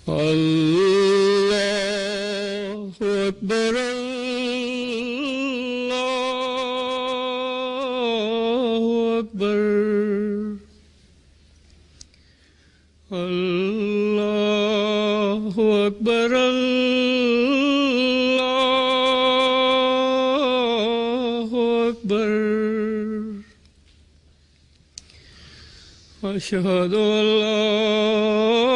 الله أكبر الله أكبر الله أكبر الله أكبر أشهد أن لا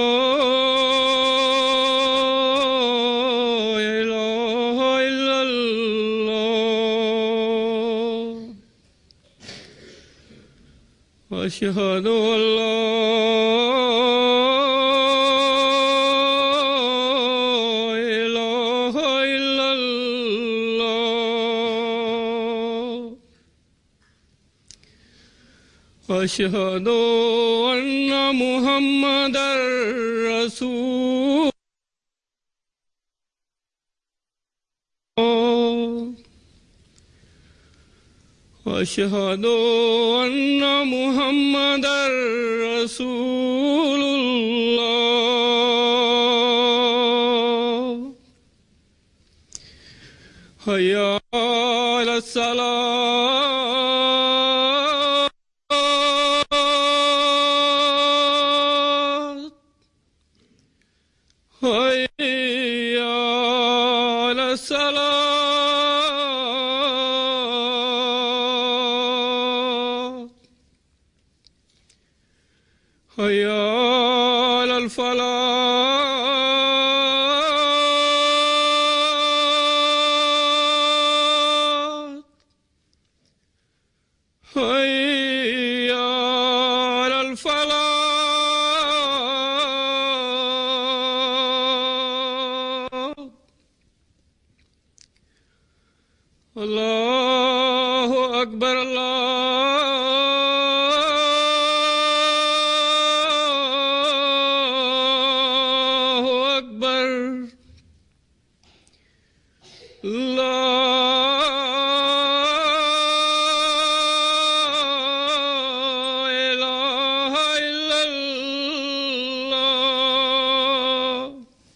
إله إلا الله أشهد أن لا إله إلا الله أشهد أن محمدا رسول الله أشهد أن محمدا رسول الله حي على الصلاة حي على الصلاة حي على الفلاح حي على الفلاح الله أكبر الله أكبر لا إله إلا الله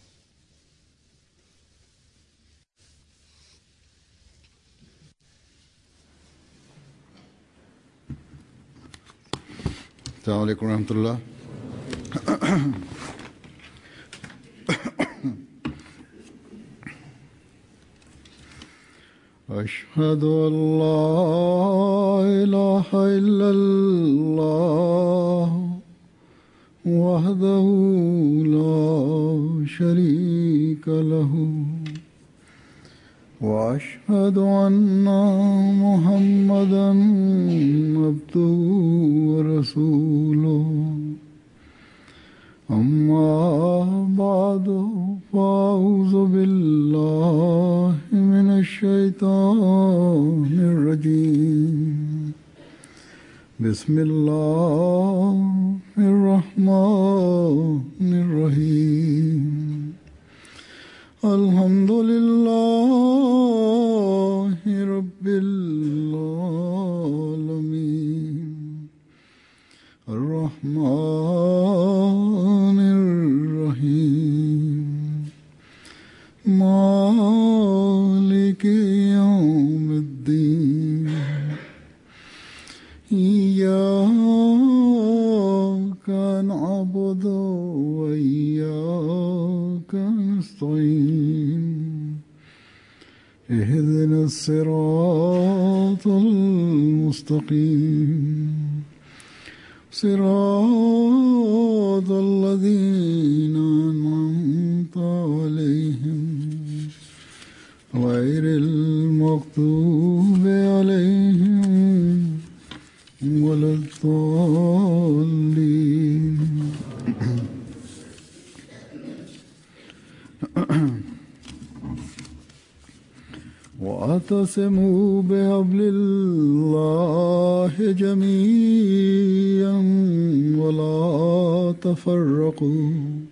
السلام عليكم ورحمة الله أشهد أن لا إله إلا الله وحده لا شريك له وأشهد أن محمدا عبده ورسوله أما بعد فأعوذ بالله من الشيطان الرجيم بسم الله الرحمن الرحيم الحمد لله رب العالمين الرحمن الرحيم مالك يوم الدين إياك نعبد وإياك نستعين اهدنا الصراط المستقيم صراط الذين أنعمت عليهم غير المغضوب عليهم ولا الضالين واعتصموا بحبل الله جميعا ولا تفرقوا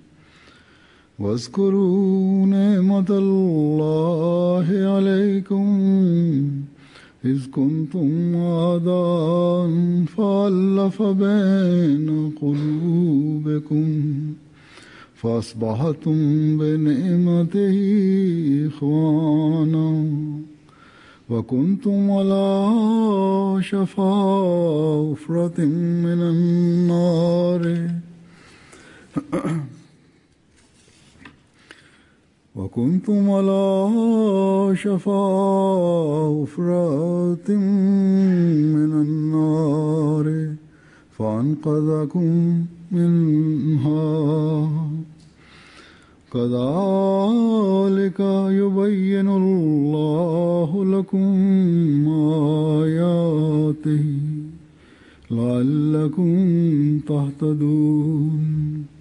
واذكروا نعمة الله عليكم إذ كنتم أعداء فألف بين قلوبكم فأصبحتم بنعمته إخوانا وكنتم على شفا حفرة من النار وكنتم على شفا حفرة من النار فأنقذكم منها كذلك يبين الله لكم آياته لعلكم تهتدون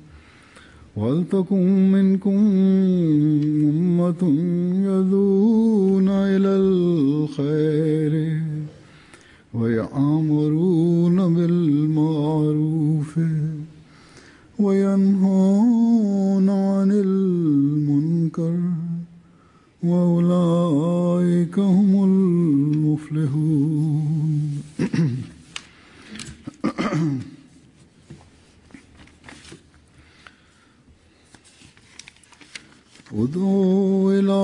ولتكن منكم أمة يدعون إلى الخير ويأمرون بالمعروف وينهون عن المنكر وأولئك هم المفلحون ادعو إلى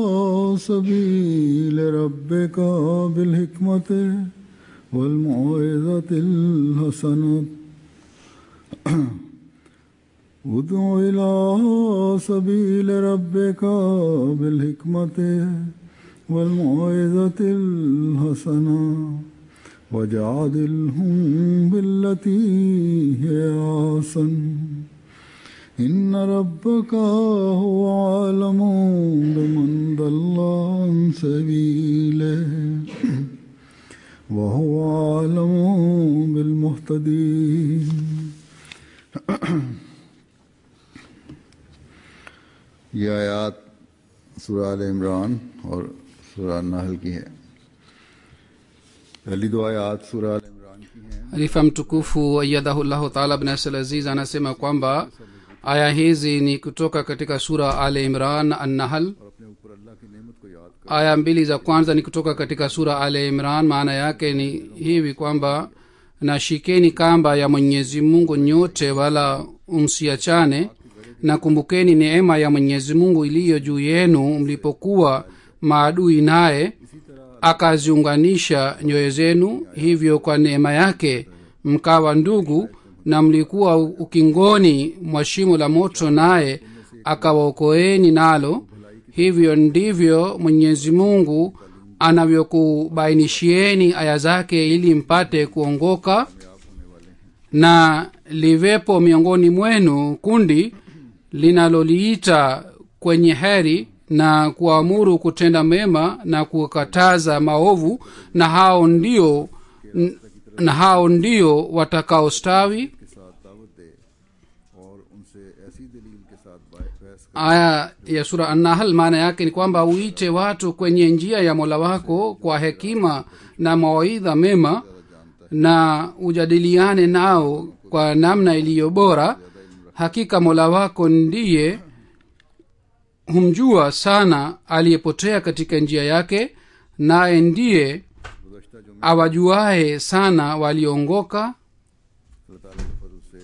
سبيل ربك بالحكمة والموعظة الحسنة ادع إلى سبيل ربك بالحكمة والموعظة الحسنة وجادلهم بالتي هي أحسن إن ربك هو عالم بمن ضل عن سبيله وهو عالم بالمهتدين ये आयात सूरह आल इमरान और सूरह नहल की है पहली दो आयात सूरह आल इमरान की हैं halifa mtukufu ayadahullahu taala bnasl aziz anasema kwamba aya hizi ni kutoka katika sura al imran annahal और अपने ऊपर अल्लाह की नेमत को याद कर aya mbili za kwanza ni kutoka katika sura al imran maana yake ni hivi kwamba nashikeni kamba ya mwenyezi mungu nyote wala msiachane na kumbukeni neema ya mwenyezi mungu iliyo juu yenu mlipokuwa maadui naye akaziunganisha nyoyo zenu hivyo kwa neema yake mkawa ndugu na mlikuwa ukingoni mwa shimo la moto naye akawaokoeni nalo hivyo ndivyo mwenyezi mungu anavyokubainishieni aya zake ili mpate kuongoka na livepo miongoni mwenu kundi linaloliita kwenye heri na kuamuru kutenda mema na kukataza maovu na hao ndio n- na hao ndio watakaostawi के साथ दावत दे और उनसे ऐसी दलील के साथ बा- बहस aya ya sura annahal maana yake ni kwamba uite watu kwenye njia ya mola wako kwa hekima na mawaidha mema na ujadiliane nao kwa namna iliyo bora hakika mola wako ndiye humjua sana aliyepotea katika njia yake naye ndiye गुजश्ता जुमे awajuaye sana walioongoka अल्लाह ताला के फजल से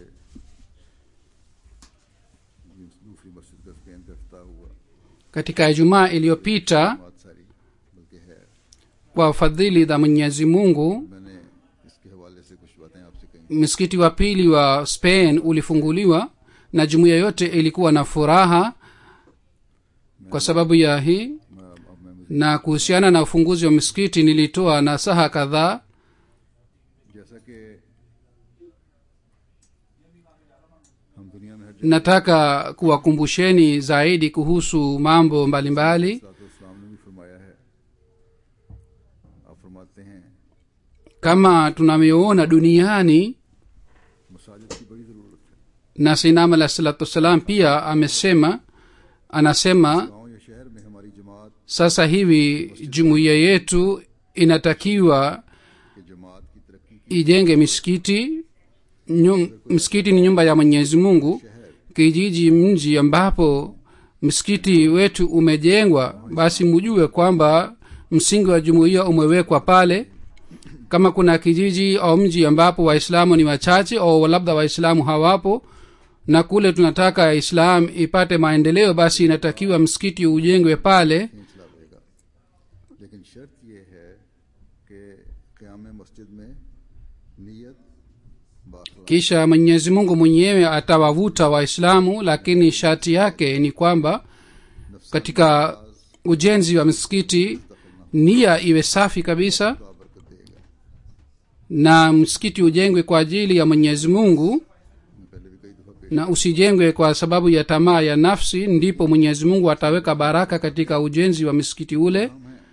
दूसरी मस्जिद का स्पेन का अफ्ताह हुआ katika ijumaa iliyopita बात सारी बल्कि है kwa fadhili za mwenyezi mungu मैंने इसके हवाले से कुछ बातें आपसे कही msikiti wa pili wa spain ulifunguliwa na jumuiya yote ilikuwa na furaha kwa sababu ya hii मैं अब अब मैं na kuhusiana na ufunguzi wa msikiti nilitoa nasaha kadhaa जैसा कि हम दुनिया में हर nataka kuwakumbusheni zaidi kuhusu mambo mbalimbali जगह इस्लाम ने भी फरमाया है आप फरमाते हैं kama tunavyoona duniani मसाजिद की बड़ी ज़रूरत है na sinam alah salatu wassalam pia amesema anasema गांव या शहर में हमारी जमात sasa hivi jumuiya yetu inatakiwa के जमात की तरक्की की ijenge misikiti Nyum, msikiti ni nyumba ya mwenyezi mungu kijiji mji ambapo msikiti wetu umejengwa basi mujue kwamba msingi wa jumuiya umewekwa pale kama kuna kijiji au mji ambapo waislamu ni wachache au labda waislamu hawapo na kule tunataka islam ipate maendeleo basi inatakiwa msikiti ujengwe pale सिलसिला रहेगा लेकिन शर्त यह है कि क़याम मस्जिद में नीयत Bakhla kisha mwenyezi mungu mwenyewe atawavuta waislamu lakini sharti yake ni kwamba katika ujenzi wa msikiti nia iwe safi kabisa बरकत देगा na msikiti ujengwe kwa ajili ya mwenyezi mungu मैं पहले भी कई दफ़ा पेश na usijengwe kwa sababu ya tamaa ya nafsi ndipo mwenyezi mungu ataweka baraka katika ujenzi wa misikiti ule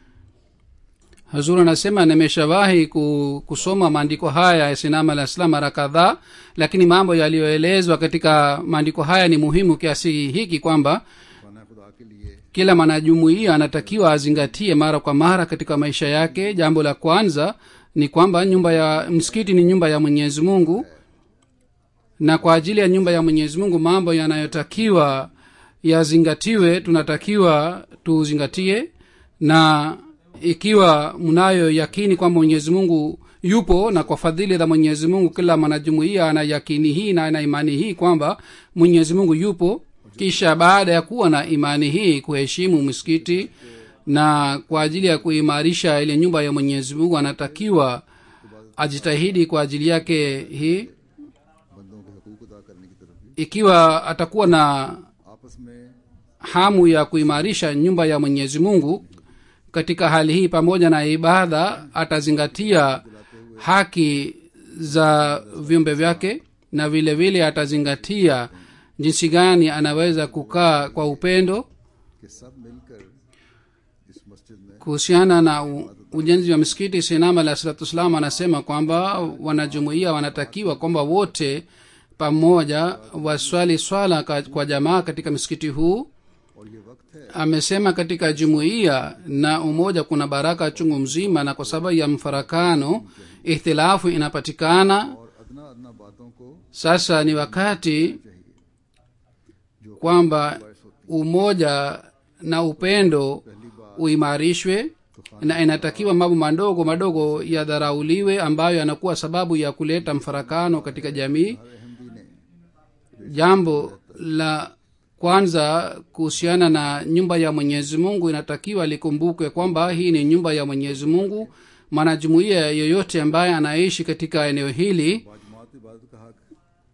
hazur anasema nimeshawahi ku- kusoma maandiko haya ya sinama la islam mara kadhaa lakini mambo yaliyoelezwa katika maandiko haya ni muhimu kiasi hiki kwamba खाना खुदा के लिए kila mwanajumuiya anatakiwa azingatie mara kwa mara katika maisha yake jambo la kwanza ni kwamba nyumba ya msikiti ni nyumba ya mwenyezi mungu na kwa ajili ya nyumba ya mwenyezi mungu mambo yanayotakiwa yazingatiwe tunatakiwa tuzingatie na ikiwa mnayo yakini kwamba mwenyezi mungu yupo na kwa fadhili za mwenyezi mungu kila mwanajumuiya ana yakini hii na ana imani hii kwamba mwenyezi mungu yupo kisha baada ya kuwa na imani hii kuheshimu msikiti na kwa ajili ya kuimarisha ile nyumba ya mwenyezi mungu anatakiwa ajitahidi kwa ajili yake hii बंदों के हकूक अदा करने की तरफ भी ikiwa atakuwa na आपस में hamu ya kuimarisha nyumba ya mwenyezi mungu katika hali hii pamoja na ibada atazingatia haki za viumbe vyake na vile vile atazingatia jinsi gani anaweza kukaa kwa upendo कि सब मिलकर इस मस्जिद में kuhusiana na u- ujenzi wa misikiti sinama alah salatu wassalam anasema kwamba wanajumuia wanatakiwa kwamba wote pamoja waswali swala ka- kwa jamaa katika msikiti huu और ये वक्त है amesema katika jumuiya na umoja kuna baraka chungu mzima na kwa sababu ya mfarakano ihtilafu inapatikana और अदना अदना बातों को sasa ni wakati kwamba umoja na upendo uimarishwe na inatakiwa mambo madogo madogo yadharauliwe ambayo yanakuwa sababu ya kuleta mfarakano katika jamii Ahmadi ने jambo la kwanza kuhusiana na nyumba ya mwenyezi mungu inatakiwa likumbukwe kwamba hii ni nyumba ya mwenyezi mungu mwanajumuiya yoyote ambaye anaishi katika eneo hili बाजमात इबादत का हक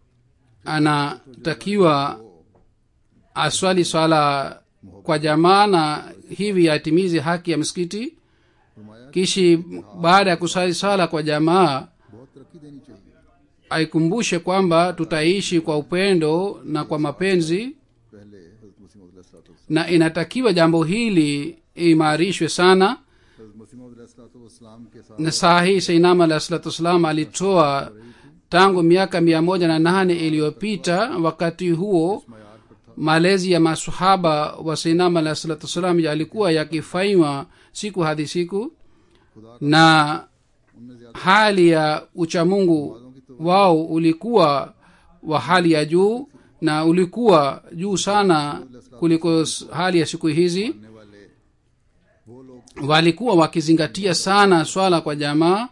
anatakiwa aswali swala kwa jamaa na hivi atimize haki ya msikiti फरमाया kishi baada ya kuswali swala kwa jamaa बहुत तरक्की देनी चाहिए aikumbushe kwamba tutaishi kwa upendo na kwa mapenzi पहले हजरत मसीह मौद na inatakiwa jambo hili imarishwe sana हजरत मसीह मौद के साथ na saa hii seinam alah salatu wassalam alitoa tangu miaka mia moja na nane iliyopita wakati huo malezi ya masahaba wa seinam alah salatu wassalam yalikuwa yakifanywa siku hadi siku na उनमें ज्यादा hali ya uchamungu wao ulikuwa wa hali ya juu na ulikuwa juu sana kuliko s- hali ya siku hizi करने वाले वो लोग walikuwa wakizingatia sana swala kwa jamaa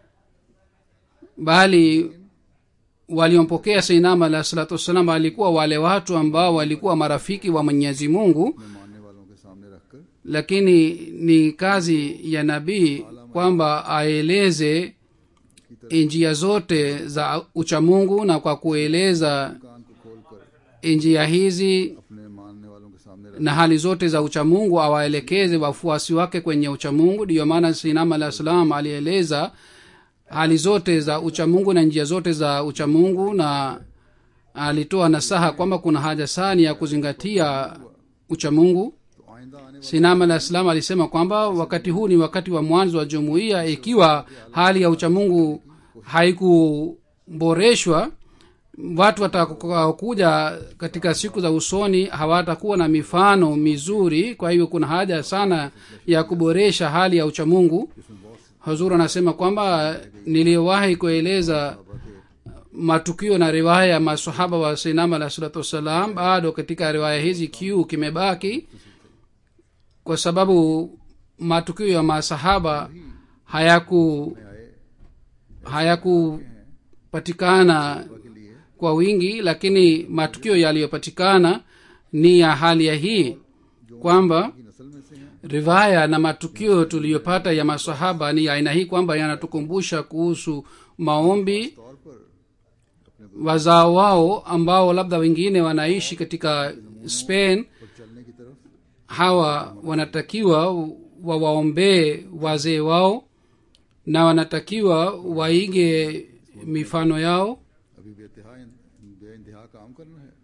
bali waliompokea seinam alah salatu wassalam walikuwa wale watu ambao walikuwa marafiki wa mwenyezi mungu अपने मानने वालों के सामने रखकर lakini ni kazi ya nabii kwamba aeleze njia zote za uchamungu na kwa kueleza कान को खोलकर njia hizi अपने मानने वालों के सामने रख na hali zote za uchamungu awaelekeze wafuasi wake kwenye uchamungu ndiyo maana sinam alah salam alieleza hali zote za uchamungu na njia zote za uchamungu na alitoa nasaha kwamba kuna haja sani ya kuzingatia uchamungu तो आइंदा आने वाले sinam alah salam alisema kwamba wakati huu ni wakati wa mwanzo wa jumuiya ikiwa hali ya uchamungu haikuboreshwa watu watakaokuja katika siku za usoni hawatakuwa na mifano mizuri kwa hivyo kuna haja sana ya kuboresha hali ya uchamungu hazur anasema kwamba niliyowahi kueleza matukio na riwaya ya masahaba wa sinam alah salatu wassalam bado katika riwaya hizi kiu kimebaki kwa sababu matukio ya masahaba hayaku hayakupatikana kwa wingi lakini matukio yaliyopatikana ni ya hali ya hii kwamba की नस्ल में से हैं rivaya na matukio tuliyopata ya masahaba ni ya aina hii kwamba yanatukumbusha kuhusu maombi तौर पर अपने wazao wao ambao labda wengine wanaishi katika spain पर चलने की तरफ hawa wanatakiwa wawaombee wazee wao na wanatakiwa waige mifano yao अभी बेतहा बे इंतहा काम करना है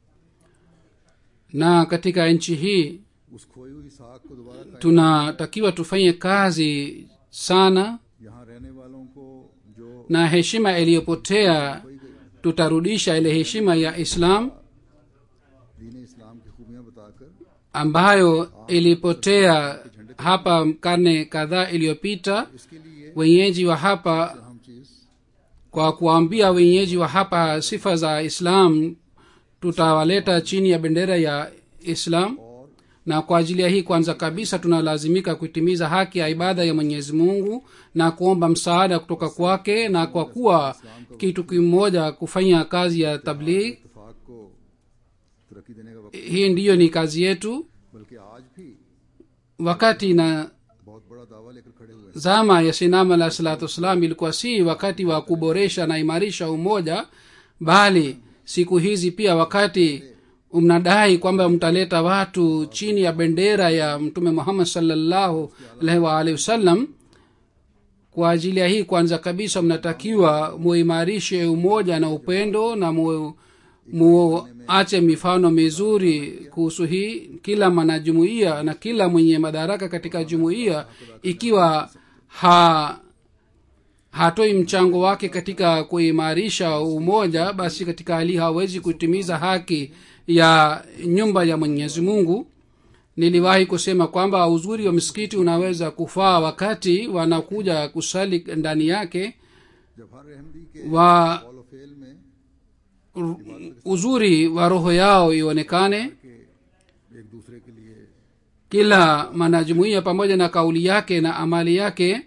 na katika nchi hii उस खोई हुई साख को दोबारा कायम- tunatakiwa tufanye kazi sana यहाँ रहने वालों को जो na heshima iliyopotea खोई गई tutarudisha ile heshima ya islam दीन इस्लाम की खूबियां बताकर ambayo ilipotea hapa karne kadhaa iliyopita इसके लिए wenyeji wa hapa हम चीज kwa kuwaambia wenyeji wa hapa sifa za islam tutawaleta chini ya bendera ya islam और na kwa ajili ya hii kwanza kabisa tunalazimika kutimiza haki ya ibada ya mwenyezi mungu na kuomba msaada kutoka kwake na kwa kuwa kitu kimoja kufanya kazi ya tabligh इतफाक को तरक्की देने का वक्त hii ndiyo ni kazi yetu बल्कि आज भी wakati na बहुत बड़ा दावा लेकर खड़े हुए हैं zama ya sinam alah salatu wassalam ilikuwa si wakati wa kuboresha na imarisha umoja bali siku hizi pia wakati mnadai kwamba mtaleta watu chini ya bendera ya mtume muhammad salllahu alaihi waalihi wasallam kwa ajili ya hii kwanza kabisa mnatakiwa muimarishe umoja na upendo na mu, muache mifano mizuri kuhusu hii kila mwanajumuiya na kila mwenye madaraka katika jumuiya ikiwa ha hatoi mchango wake katika kuimarisha umoja basi katika hali hii hawezi kutimiza haki ya nyumba ya mwenyezi mungu niliwahi kusema kwamba uzuri wa msikiti unaweza kufaa wakati wanakuja kusali ndani yake जब हर अहमदी के wa follow fail में u- uzuri wa roho yao ionekane के एक दूसरे के लिए kila mwanajumuiya pamoja na kauli yake na amali yake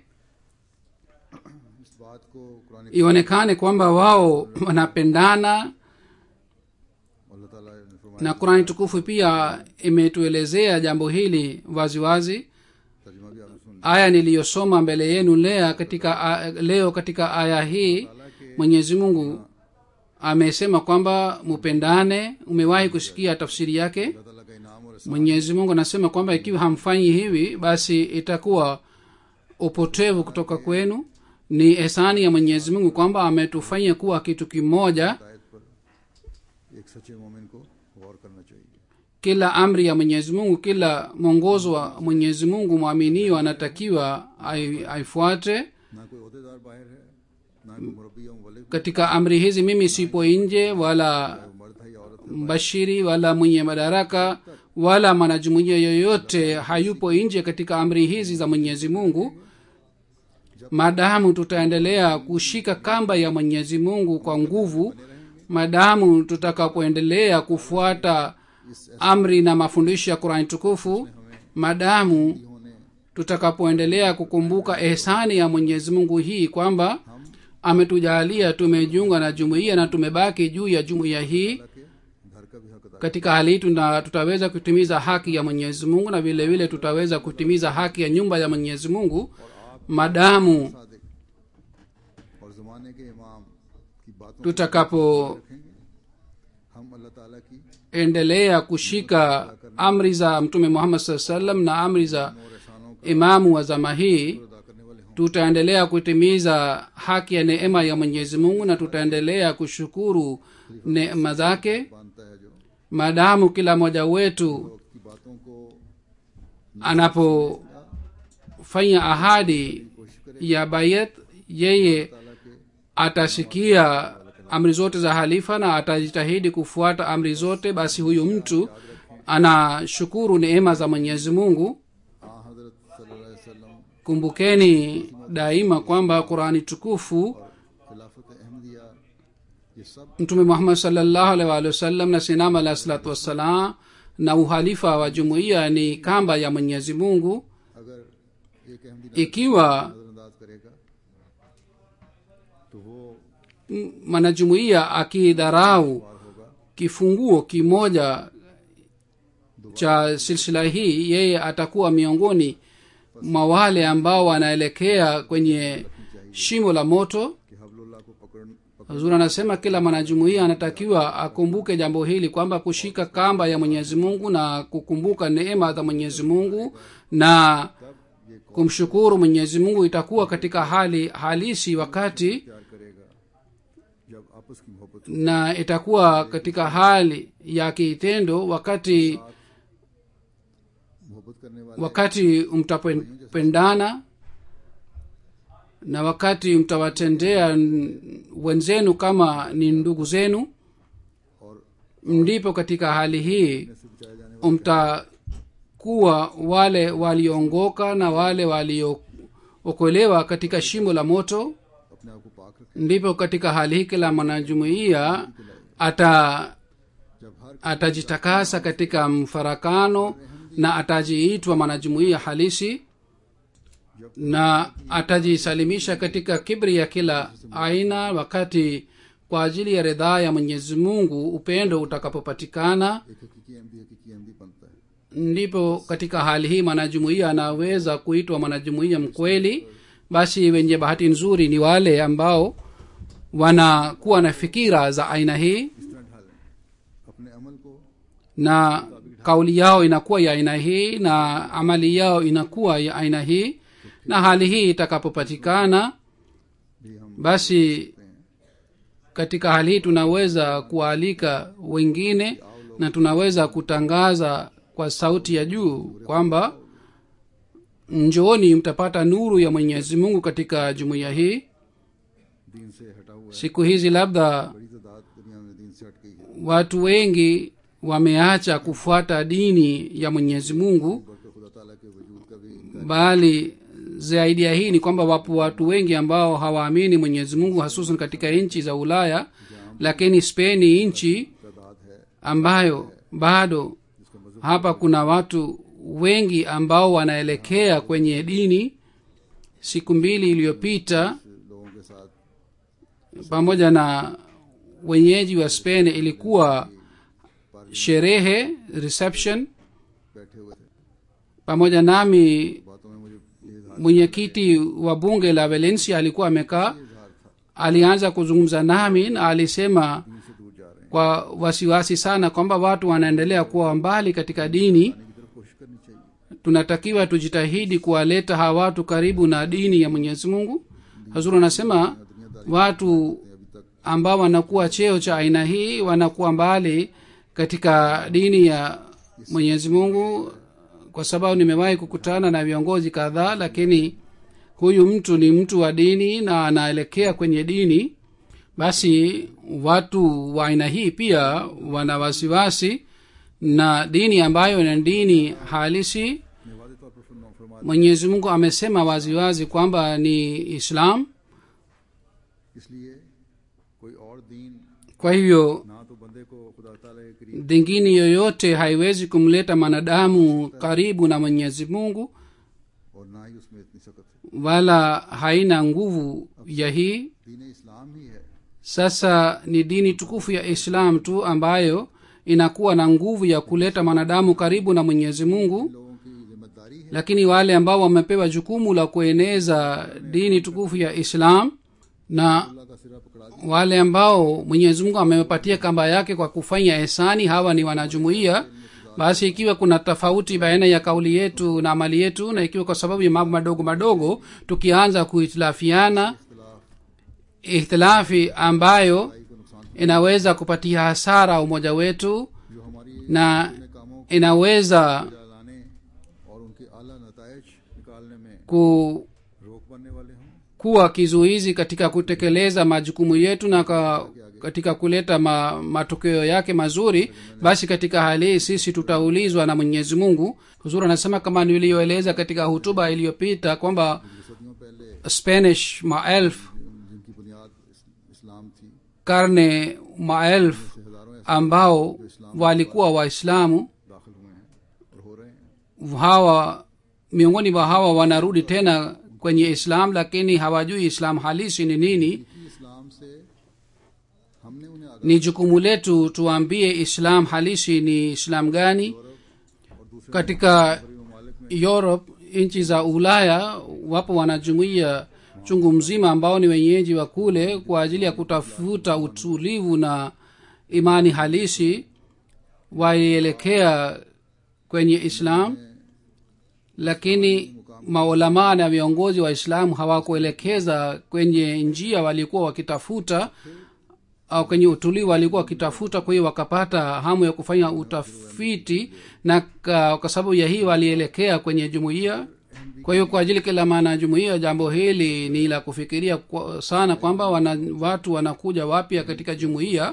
इस बात को Quran ionekane kwamba wao wanapendana अल्लाह ताला ने फरमाया na qurani tukufu pia imetuelezea jambo hili waziwazi wazi. तर्जुमा भी आपने सुन aya niliyosoma mbele yenu lea katika a- leo katika aya hii mwenyezi mungu amesema kwamba mupendane umewahi kusikia tafsiri yake अल्लाह ताला का इनाम और एहसान mwenyezi mungu anasema kwamba ikiwa hamfanyi hivi basi itakuwa upotevu kutoka kwenu ni ehsani ya mwenyezi mungu kwamba ametufanya kuwa kitu kimoja हिदायत पर एक सच्चे मोमिन को गौर करना चाहिए kila amri ya mwenyezi mungu kila mwongozo wa mwenyezi mungu mwaminio anatakiwa ai- aifuate ना कोई अहदेदार बाहर है ना कोई मुरब्बी या मुबलिग katika amri hizi mimi sipo nje wala मर्द है या औरत mbashiri wala mwenye madaraka wala mwanajumuia yoyote hayupo nje katika amri hizi za mwenyezi mungu maadamu tutaendelea kushika kamba ya mwenyezi mungu kwa nguvu maadamu tutakapoendelea kufuata amri na mafundisho ya qurani tukufu maadamu होने tutakapoendelea kukumbuka ehsani ya mwenyezi mungu hii kwamba ametujalia tumejiunga na jumuiya na tumebaki juu ya jumuiya hii के घर का भी हक अदा katika hali hii tuna- tutaweza kutimiza haki ya mwenyezi mungu na vile vile tutaweza kutimiza haki ya nyumba ya mwenyezi mungu madamu Sadiq और जमाने के इमाम की बातों को tutakapoendelea रखेंगे हम अल्लाह ताला की kushika amri za mtume muhammad saa salam na amri za और एहसानों को imamu wa zama hii अदा करने वाले हों tutaendelea kutimiza haki ya neema ya mwenyezi mungu na tutaendelea kushukuru neema zake बांधता है जो maadamu kila mmoja wetu वक्त की बातों को anapofanya ahadi ya bayat yeye ताला के atasikia amri zote za halifa na atajitahidi kufuata amri zote basi huyu mtu anashukuru neema za mwenyezi mungu आ हजरत सल्लल्लाहु अलैहि वसल्लम kumbukeni daima kwamba qurani tukufu खिलाफत अहमदिया ये सब mtume muhammad salllahu alaihi waalihi wasallam na sinam alahi salatu wassalam na uhalifa wa jumuiya ni kamba ya mwenyezi mungu अगर एक अहमदी ikiwa नजरअंदाज करेगा तो वो m- mwanajumuiya akidharau kifunguo kimoja cha silsila hii yeye atakuwa miongoni mwa wale ambao wanaelekea kwenye shimo la moto कि हबलुल्लाह को पकड़ पकड़ huzuri anasema kila mwanajumuiya anatakiwa akumbuke jambo hili kwamba kushika kamba ya mwenyezi mungu na kukumbuka neema za mwenyezi mungu na kumshukuru mwenyezi mungu itakuwa katika hali halisi wakati प्यार करेगा जब आपस की मोहब्बत na itakuwa katika hali ya kitendo wakati मोहब्बत करने वाले wakati mtapendana na wakati mtawatendea n- wenzenu kama ni ndugu zenu और ndipo katika hali hii से बचाए जाने वाले mtakuwa wale walioongoka na wale waliookolewa katika shimo la moto अपने आप को पाक रखें ndipo katika hali hii kila mwanajumuiya ata जब हर atajitakasa katika mfarakano na atajiitwa mwanajumuiya halisi na atajisalimisha katika kibri ya kila aina wakati kwa ajili ya ridhaa ya mwenyezi mungu upendo utakapopatikana एक हकीकी अहमदी हकीकी अहमदी बनता है ndipo katika hali hii mwanajumuiya anaweza kuitwa mwanajumuiya mkweli basi wenye bahati nzuri ni wale ambao wanakuwa na fikira za aina hii इस तरह ढालें अपने अमल को na kauli yao inakuwa ya aina hii na amali yao inakuwa ya aina hii na hali hii itakapopatikana भी हम basi katika hali hii tunaweza kuwaalika wengine na tunaweza kutangaza kwa sauti ya juu kwamba njooni mtapata nuru ya mwenyezi mungu katika jumuiya hii दीन से हटा हुआ है siku hizi labda बड़ी तादाद दुनिया में दीन से हट गई है watu wengi wameacha kufuata dini ya mwenyezi mungu बल्कि खुदा ताला के वजूद का भी bali zaidi ya hii ni kwamba wapo watu wengi ambao hawaamini mwenyezi mungu hasusan katika nchi za ulaya lakini spain ni nchi तादाद है ambayo bado hapa kuna watu wengi ambao wanaelekea kwenye dini siku mbili iliyopita लोगों के साथ pamoja na wenyeji wa spain ilikuwa sherehe reception बैठे हुए थे pamoja nami बातों में मुझे ये इजहार mwenyekiti wa bunge la valencia alikuwa amekaa alianza kuzungumza nami na alisema दीन से दूर जा रहे हैं kwa wasiwasi sana kwamba watu wanaendelea kuwa mbali katika dini आने की तरफ कोशिश करनी चाहिए tunatakiwa tujitahidi kuwaleta hawa watu karibu na dini ya mwenyezi mungu hazuru anasema watu ambao wanakuwa cheo cha aina hii wanakuwa mbali katika dini ya mwenyezi mungu kwa sababu nimewahi kukutana na viongozi kadhaa lakini huyu mtu ni mtu wa dini na anaelekea kwenye dini basi watu wa aina hii pia wana wasiwasi na dini ambayo ni dini halisi मैं वादे तौर पर फरमा फरमा mwenyezi mungu amesema waziwazi kwamba ni islam इसलिए कोई और दीन kwa hivyo ना तो बंदे को खुदा ताला के करीब dingini yoyote haiwezi kumleta mwanadamu karibu na mwenyezi mungu और ना ही उसमें इतनी सख्त wala haina nguvu ya hii दीन इस्लाम ही है sasa ni dini tukufu ya islam tu ambayo inakuwa na nguvu ya kuleta mwanadamu karibu na mwenyezi mungu लोगों की जिम्मेदारी है lakini wale ambao wamepewa jukumu la kueneza dini tukufu ya islam na अल्लाह का सिरा पकड़ा दिया wale ambao mwenyezi mungu amewapatia kamba yake kwa kufanya ehsani hawa ni wanajumuiya basi ikiwa kuna tofauti baina ya kauli yetu na amali yetu na ikiwa kwa sababu ya mambo madogo madogo tukianza kuhitilafiana ihtilafi ambayo को नुकसान inaweza kupatia hasara umoja wetu जो हमारी na अपने कामों को inaweza लाने और उनके आला नतज निकालने में ku रोक बनने वाले हों kuwa kizuizi katika kutekeleza majukumu yetu na ka, katika kuleta ma, matokeo yake mazuri basi katika hali hii sisi tutaulizwa na mwenyezi mungu huzuri anasema kama niliyoeleza katika hutuba iliyopita kwamba सदियों पहले spanish maelfu जिनकी बुनियाद इस- इस्लाम थी karne maelfu हजारों ऐसे ambao walikuwa waislamu दाखिल हुए हैं और हो रहे हैं hawa miongoni mwa hawa wanarudi tena kwenye islam lakini hawajui islam halisi ni nini कि इस्लाम से ni jukumu letu tuambie islam halisi ni islam gani katika europe nchi za ulaya wapo wanajumuia chungu mzima ambao ni wenyeji wa kule kwa ajili ya kutafuta utulivu na imani halisi walielekea kwenye islam lakini maulamaa na viongozi wa islamu hawakuelekeza kwenye njia walikuwa wakitafuta au kwenye utulivu walikuwa wakitafuta kwa hiyo wakapata hamu ya kufanya utafiti na ka- kwa sababu ya hii walielekea kwenye jumuiya kwa hiyo kwa ajili kila maana ya jumuiya jambo hili ni la kufikiria kwa, sana kwamba wana, watu wanakuja wapya katika jumuiya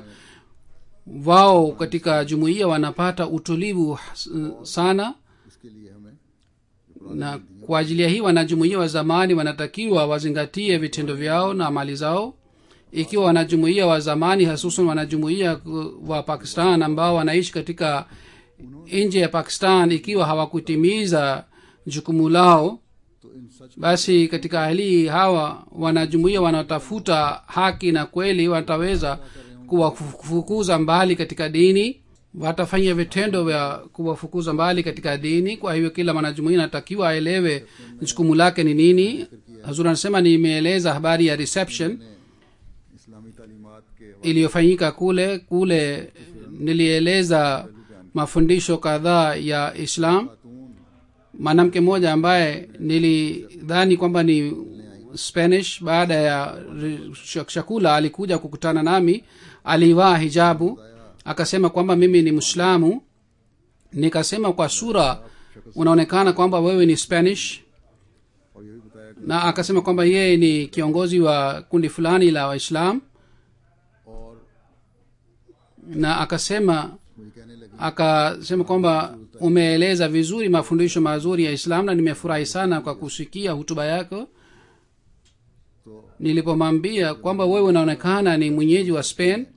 wao katika jumuiya wanapata utulivu s- sana इसके लिए हमें na kwa ajili ya hii wanajumuia wa zamani wanatakiwa wazingatie vitendo vyao na mali zao ikiwa wanajumuia wa zamani hasusan wanajumuia wa pakistan ambao wanaishi katika nje ya pakistan ikiwa hawakutimiza jukumu lao तो इन सच basi katika hali hii hawa wanajumuia wanaotafuta haki na kweli wataweza kuwafukuza mbali katika dini watafanya vitendo vya kuwafukuza mbali katika dini kwa hivyo kila mwanajumuia anatakiwa aelewe jukumu lake ni nini hazur anasema nimeeleza habari ya reception इस्लामी तालीमात के iliyofanyika kule kule nilieleza mafundisho kadhaa ya islam खातून mwanamke mmoja ambaye nilidhani kwamba ni spanish baada ya ri- shak- chakula alikuja kukutana nami alivaa hijabu akasema kwamba mimi ni mwislamu nikasema kwa sura unaonekana kwamba wewe ni spanish और ये भी बताया कि na akasema kwamba yeye ni kiongozi wa kundi fulani la waislam और na akasema मुझे कहने लगी akasema kwamba umeeleza vizuri mafundisho mazuri ya islam na nimefurahi sana kwa kusikia hutuba yako तो nilipomwambia kwamba wewe unaonekana ni mwenyeji wa spain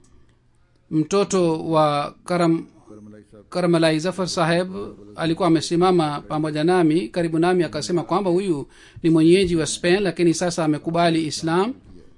mtoto wa karam करमलाई साहब karamalai zafar saheb alikuwa amesimama pamoja nami karibu nami akasema kwamba huyu ni mwenyeji wa spain lakini sasa amekubali islam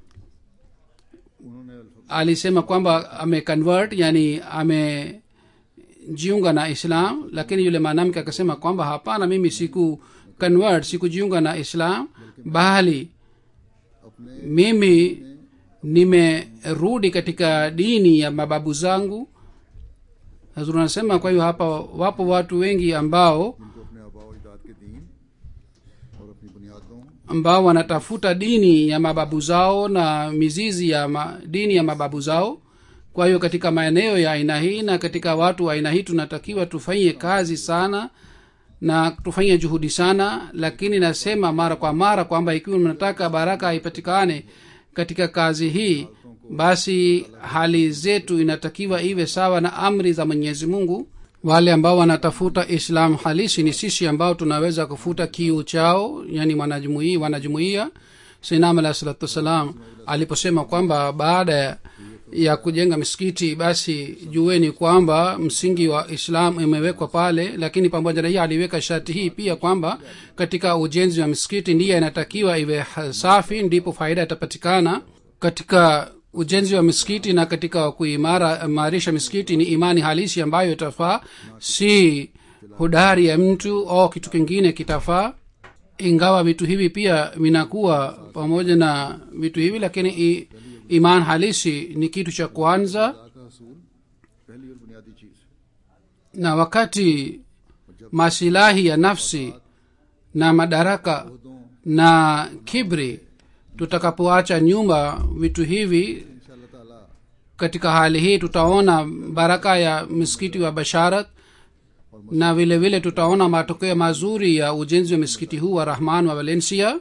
उन्होंने अल्फ- alisema kwamba ameconvert yani amejiunga na islam lakini yule mwanamke akasema kwamba hapana mimi siku convert sikujiunga na islam bali अपने mimi nimerudi katika dini ya mababu zangu hazur anasema kwa hiyo hapa wapo watu wengi ambao जिनको अपने आबा अजदाद के दीन और अपनी बुनियादों ambao wanatafuta dini ya mababu zao na mizizi ya ma, dini ya mababu zao kwa hiyo katika maeneo ya aina hii na katika watu wa aina hii tunatakiwa tufanye kazi sana na tufanye juhudi sana lakini nasema mara kwa mara kwamba ikiwa mnataka baraka ipatikane katika kazi hii basi hali zetu inatakiwa iwe sawa na amri za mwenyezi mungu wale ambao wanatafuta islam halisi ni sisi ambao tunaweza kufuta kiu chao yani wanajumuia wanajumuia sinam alah salatu wassalam aliposema kwamba baada ya- ya kujenga misikiti basi jueni kwamba msingi wa islam imewekwa pale lakini pamoja na hii aliweka sharti hii pia kwamba katika ujenzi wa misikiti ndiye inatakiwa iwe ha- safi ndipo faida itapatikana katika ujenzi wa misikiti na katika kuimara imarisha misikiti ni imani halisi ambayo itafaa si hodari ya mtu au kitu kingine kitafaa ingawa vitu hivi pia vinakuwa pamoja na vitu hivi lakini i, iman halisi ni kitu cha kwanza का असूल पहली और बुनियादी चीज है na wakati masilahi ya nafsi na madaraka na kibri tutakapoacha nyuma vitu hivi इंशाल्लाह ताला katika hali hii tutaona baraka ya msikiti wa basharat na vile vile tutaona matokeo mazuri ya ujenzi wa msikiti huu wa rahman wa valencia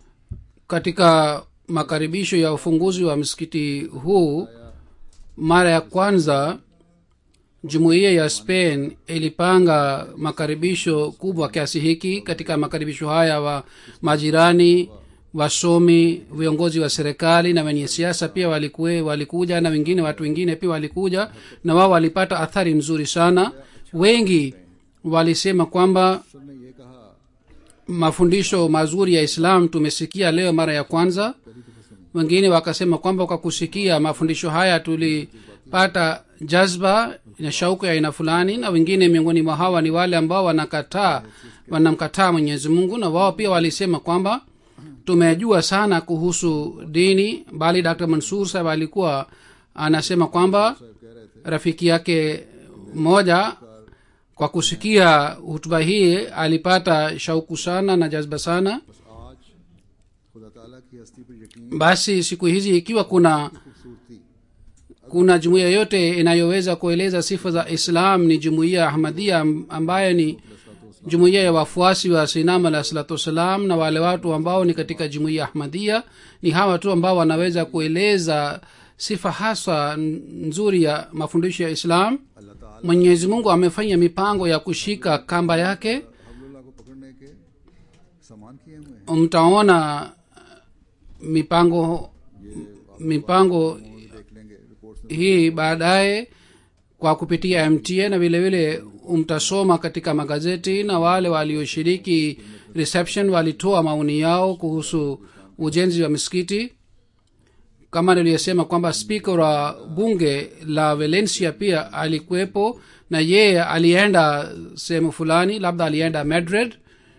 katika makaribisho ya ufunguzi wa msikiti huu mara ya kwanza jumuiya ya spain ilipanga makaribisho kubwa kiasi hiki katika makaribisho haya wa majirani wasomi viongozi wa serikali na wenye siasa pia walikue, walikuja na wengine watu wengine pia walikuja na wao walipata athari nzuri sana wengi walisema kwamba sir ने ये कहा mafundisho mazuri ya islam tumesikia leo mara ya kwanza wengine wakasema kwamba kwa kusikia mafundisho haya wanapata jazba na shauku ya aina fulani na wengine miongoni mwa hawa ni wale ambao wanakataa wanamkataa mwenyezi mungu na wao pia walisema kwamba tumejua sana kuhusu dini bali dr mansur saheb alikuwa anasema kwamba rafiki yake mmoja kwa kusikia hutuba hii alipata shauku sana na jazba sana बस आज खुदा ताला की हस्ती पर यकीन basi siku hizi ikiwa kuna खूबसूरती kuna jumuiya yote inayoweza kueleza sifa za islam ni jumuiya ya ahmadia am- ambayo ni jumuiya ya wafuasi wa sinam alah salatu wassalam na wale watu ambao ni katika jumuiya ya ahmadia ni hawa tu ambao wanaweza kueleza sifa haswa n- nzuri ya mafundisho ya islam अल्लाह ताला mwenyezi mungu amefanya mipango ya kushika kamba yake हबलुल्लाह को पकड़ने के सामान किए हुए हैं mtaona mipango mipango देख लेंगे reports hii baadaye kwa kupitia mta na vile vile mtasoma katika magazeti na wale walioshiriki reception walitoa maoni yao kuhusu ujenzi wa misikiti kama niliyosema kwamba spika wa bunge la valencia pia alikuwepo na yeye alienda sehemu fulani labda alienda madrid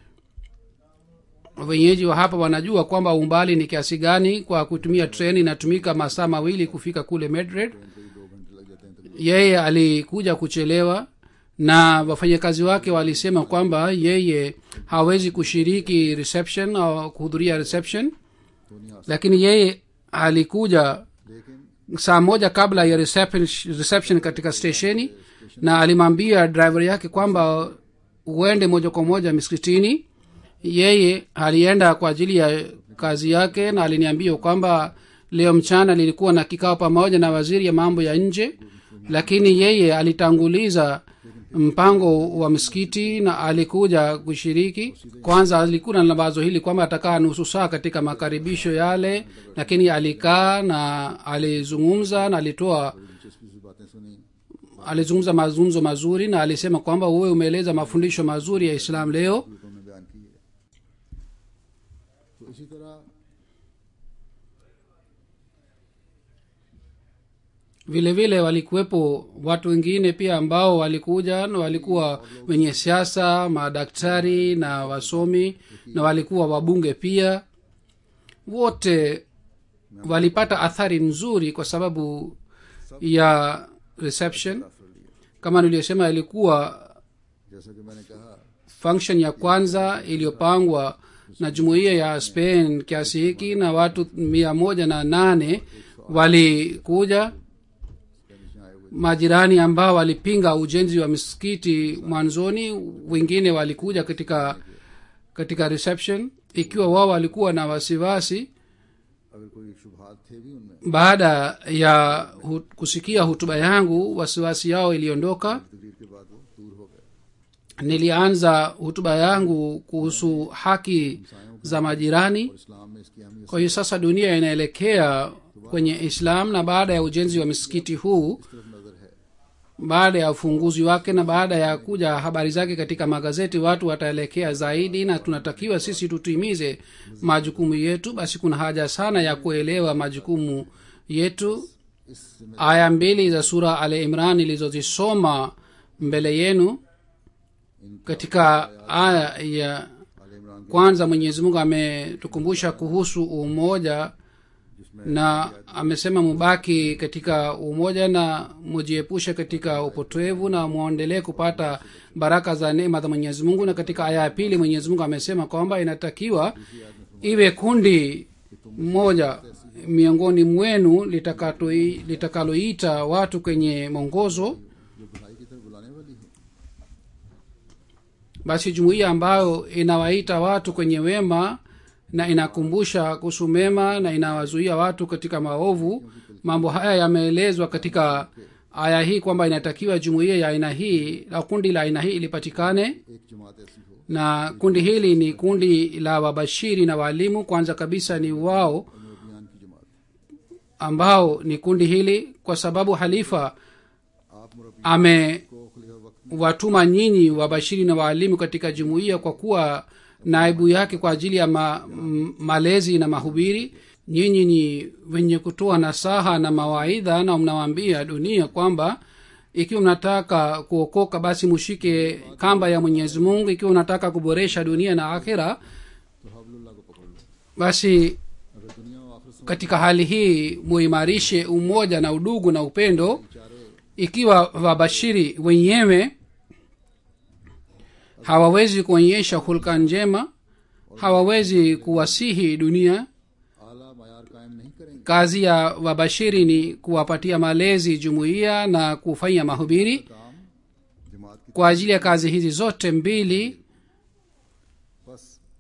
wenyeji wa hapa wanajua kwamba umbali ni kiasi gani kwa kutumia treni inatumika masaa mawili kufika kule madrid yeye alikuja kuchelewa na wafanyakazi wake walisema kwamba yeye hawezi kushiriki reception au kuhudhuria reception lakini yeye alikuja लेकिन saa moja kabla ya reception, reception katika stesheni na alimwambia driver yake kwamba uende moja kwa moja miskitini yeye alienda kwa ajili ya kazi yake na aliniambia kwamba leo mchana lilikuwa na kikao pamoja na waziri ya mambo ya nje lakini yeye alitanguliza mpango wa msikiti na alikuja kushiriki kwanza alikuwa na wazo hili kwamba atakaa nusu saa katika makaribisho yale lakini alikaa na alizungumza na alitoa दिलचस्पी से बातें सुनी alizungumza mazungumzo mazuri na alisema kwamba uwe umeeleza mafundisho mazuri ya islam leo ग्रुपों में बयान की है तो इसी तरह vile vile walikuwepo watu wengine pia ambao walikuja na walikuwa wenye siasa madaktari na wasomi na walikuwa wabunge pia wote walipata athari nzuri kwa sababu ya reception kama niliyosema ilikuwa जैसा कि मैंने कहा function ya kwanza iliyopangwa na jumuiya ya spain kiasi hiki na watu mia moja na nane walikuja Spanish आए हुए majirani ambao walipinga ujenzi wa misikiti mwanzoni wengine walikuja katika katika reception ikiwa wao walikuwa na wasiwasi अगर कोई शुभात थे भी उनमें baada ya hu, kusikia hutuba yangu wasiwasi yao iliondoka तकरीर के बाद वो दूर हो गए nilianza hutuba yangu kuhusu haki za majirani और इस्लाम में इसकी अहमियत kwa hiyo sasa dunia inaelekea kwenye islam na baada ya ujenzi wa misikiti huu सिर्फ नजर है baada ya ufunguzi wake na baada ya kuja habari zake katika magazeti watu wataelekea zaidi na tunatakiwa sisi tutimize majukumu yetu basi kuna haja sana ya kuelewa majukumu yetu इस जिम्मे aya mbili za sura al imran ilizozisoma mbele yenu katika aya ya आल Imran kwanza mwenyezi mungu ametukumbusha kuhusu umoja na amesema mubaki katika umoja na mujiepushe katika upotevu na mwendelee kupata baraka za neema za mwenyezi mungu na katika aya ya pili mwenyezi mungu amesema kwamba inatakiwa iwe kundi moja miongoni mwenu litakatoi- litakaloita watu kwenye mwongozo जो बुराई की तरफ बुलाने वाली है basi jumuiya ambayo inawaita watu kwenye wema na inakumbusha kuhusu mema na inawazuia watu katika maovu mambo haya yameelezwa katika aya hii kwamba inatakiwa jumuiya ya aina hii au kundi la aina hii ilipatikane एक जमात ऐसी हो na kundi hili ni kundi la wabashiri na waalimu kwanza kabisa ni wao अभियान की जमात ambao ni kundi hili kwa sababu halifa आप मुरब्बी ame को खुलिया वक्त watuma nyinyi wabashiri na waalimu katika jumuiya kwa kuwa naibu yake kwa ajili ya ma, m, malezi na mahubiri nyinyi ni wenye kutoa nasaha na mawaidha na mnawaambia dunia kwamba ikiwa mnataka kuokoka basi mushike kamba ya mwenyezi mungu ikiwa unataka kuboresha dunia na akhira तो हबलुल्लाह को पकड़ लो basi अगर दुनिया और आखिरत katika hali hii muimarishe umoja na udugu na upendo चारे ikiwa wabashiri wenyewe hawawezi kuonyesha hulka njema hawawezi kuwasihi dunia आला मैार कायम नहीं करेंगे kazi ya wabashiri ni kuwapatia malezi jumuiya na kufanya mahubiri काम जमात की kwa ajili ya kazi hizi zote mbili बस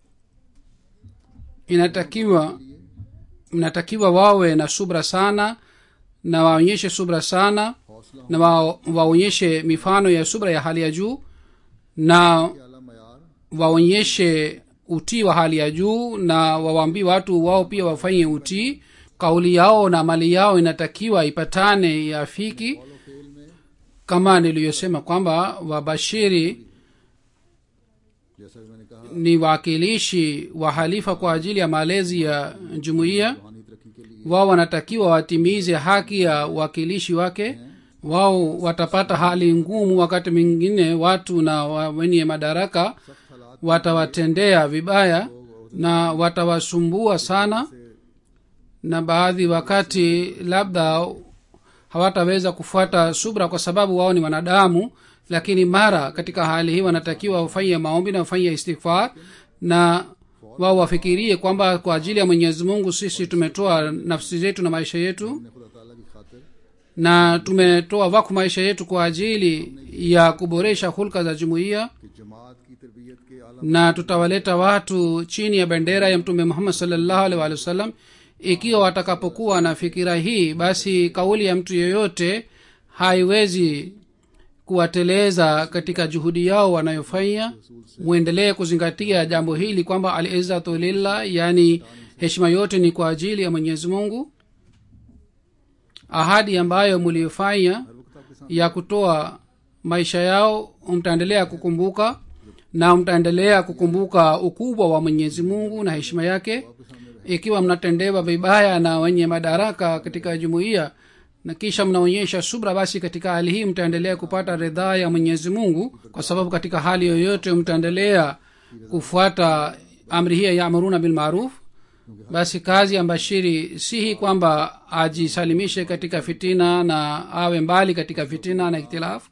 inatakiwa mnatakiwa wawe na subra sana na waonyeshe subra sana हौसला na wa, waonyeshe mifano ya subra ya hali ya juu na के आला मैार waonyeshe utii wa hali ya juu na wawaambie watu wao pia wafanye utii kauli yao na mali yao inatakiwa ipatane yafiki follow fail में kama niliyosema kwamba wabashiri जैसा कि मैंने कहा ni waakilishi wa halifa kwa ajili ya malezi ya jumuiya रूहानी तरक्की के लिए wao wanatakiwa watimize haki ya uwakilishi wake wao watapata hali ngumu wakati mwingine watu na wa- wenye madaraka सख्त हालात watawatendea vibaya na watawasumbua sana na baadhi wakati labda hawataweza kufuata subra kwa sababu wao ni wanadamu lakini mara katika hali hii wanatakiwa wafanye maombi na wafanye istighfar na wao wafikirie kwamba kwa ajili ya mwenyezi mungu sisi tumetoa nafsi zetu na maisha yetu ने खुदा ताला की खातिर na tumetoa waku maisha yetu kwa ajili ya kuboresha hulka za jumuiya कि जमात की तरबियत के आला na tutawaleta watu chini ya bendera ya mtume muhammad salllahu alih walih wasallam ikiwa watakapokuwa na fikira hii basi kauli ya mtu yeyote haiwezi kuwateleza katika juhudi yao wanayofanya mwendelee kuzingatia jambo hili kwamba alizatu lillah yaani heshima yote ni kwa ajili ya mwenyezi mungu ahadi ambayo mliyofanya ya kutoa maisha yao mtaendelea kukumbuka na mtaendelea kukumbuka ukubwa wa mwenyezi mungu na heshima yake ikiwa mnatendewa vibaya na wenye madaraka katika jumuiya na kisha mnaonyesha subra basi katika hali hii mtaendelea kupata ridhaa ya mwenyezi mungu kwa sababu katika hali yoyote mtaendelea kufuata amri hiya yaamuruna bilmaruf basi kazi ya mbashiri si hii kwamba ajisalimishe katika fitina na awe mbali katika fitina na ikhtilafu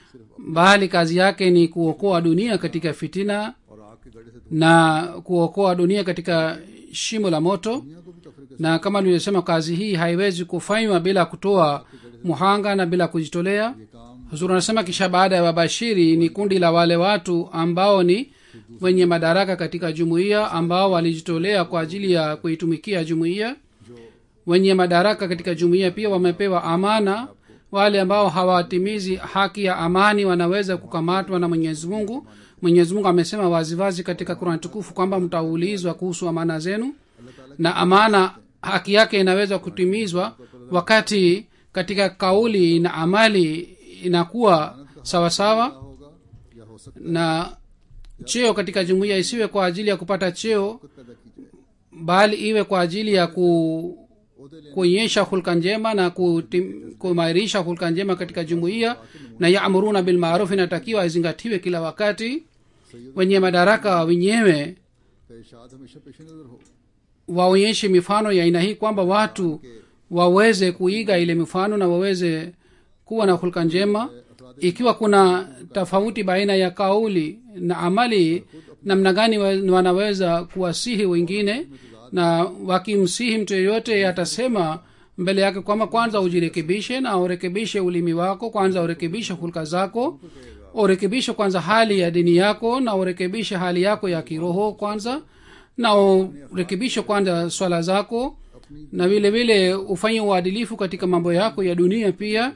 bali kazi yake ni kuokoa dunia katika fitina और आग के गड़े से na kuokoa dunia katika shimo la moto दुनिया को भी तफरीक na kama nilivyosema kazi hii haiwezi kufanywa bila kutoa muhanga na bila kujitolea ये काम huzuri anasema kisha baada ya wabashiri ni kundi la wale watu ambao ni wenye madaraka katika jumuiya ambao walijitolea kwa ajili ya kuitumikia jumuiya wenye madaraka katika jumuiya pia wamepewa amana wale ambao hawatimizi haki ya amani wanaweza kukamatwa na mwenyezi mungu mwenyezi mungu amesema waziwazi katika kurani tukufu kwamba mtaulizwa kuhusu amana zenu na amana haki yake inaweza kutimizwa wakati katika kauli na amali inakuwa sawasawa होगा या हो सकता na cheo katika jumuiya isiwe kwa ajili ya kupata cheo है पैदा की जाए bali iwe kwa ajili ya ku kuonyesha hulka njema na kutim- kuimarisha hulka njema katika jumuiya na yamuruna bilmaruf inatakiwa izingatiwe kila wakati wenye madaraka wenyewe का इशाद हमेशा पेश नजर हो waonyeshe mifano ya aina hii kwamba watu waweze kuiga ile mifano na waweze kuwa na hulka njema ikiwa kuna tofauti baina ya kauli na amali namna gani wa- wanaweza kuwasihi wengine na wakimsihi mtu yeyote atasema mbele yake kwamba kwanza ujirekebishe na urekebishe ulimi wako kwanza urekebishe hulka zako urekebishe kwanza hali ya dini yako na urekebishe hali yako ya kiroho kwanza na urekebishe kwanza swala zako na vile vile ufanye uadilifu katika mambo yako ya dunia pia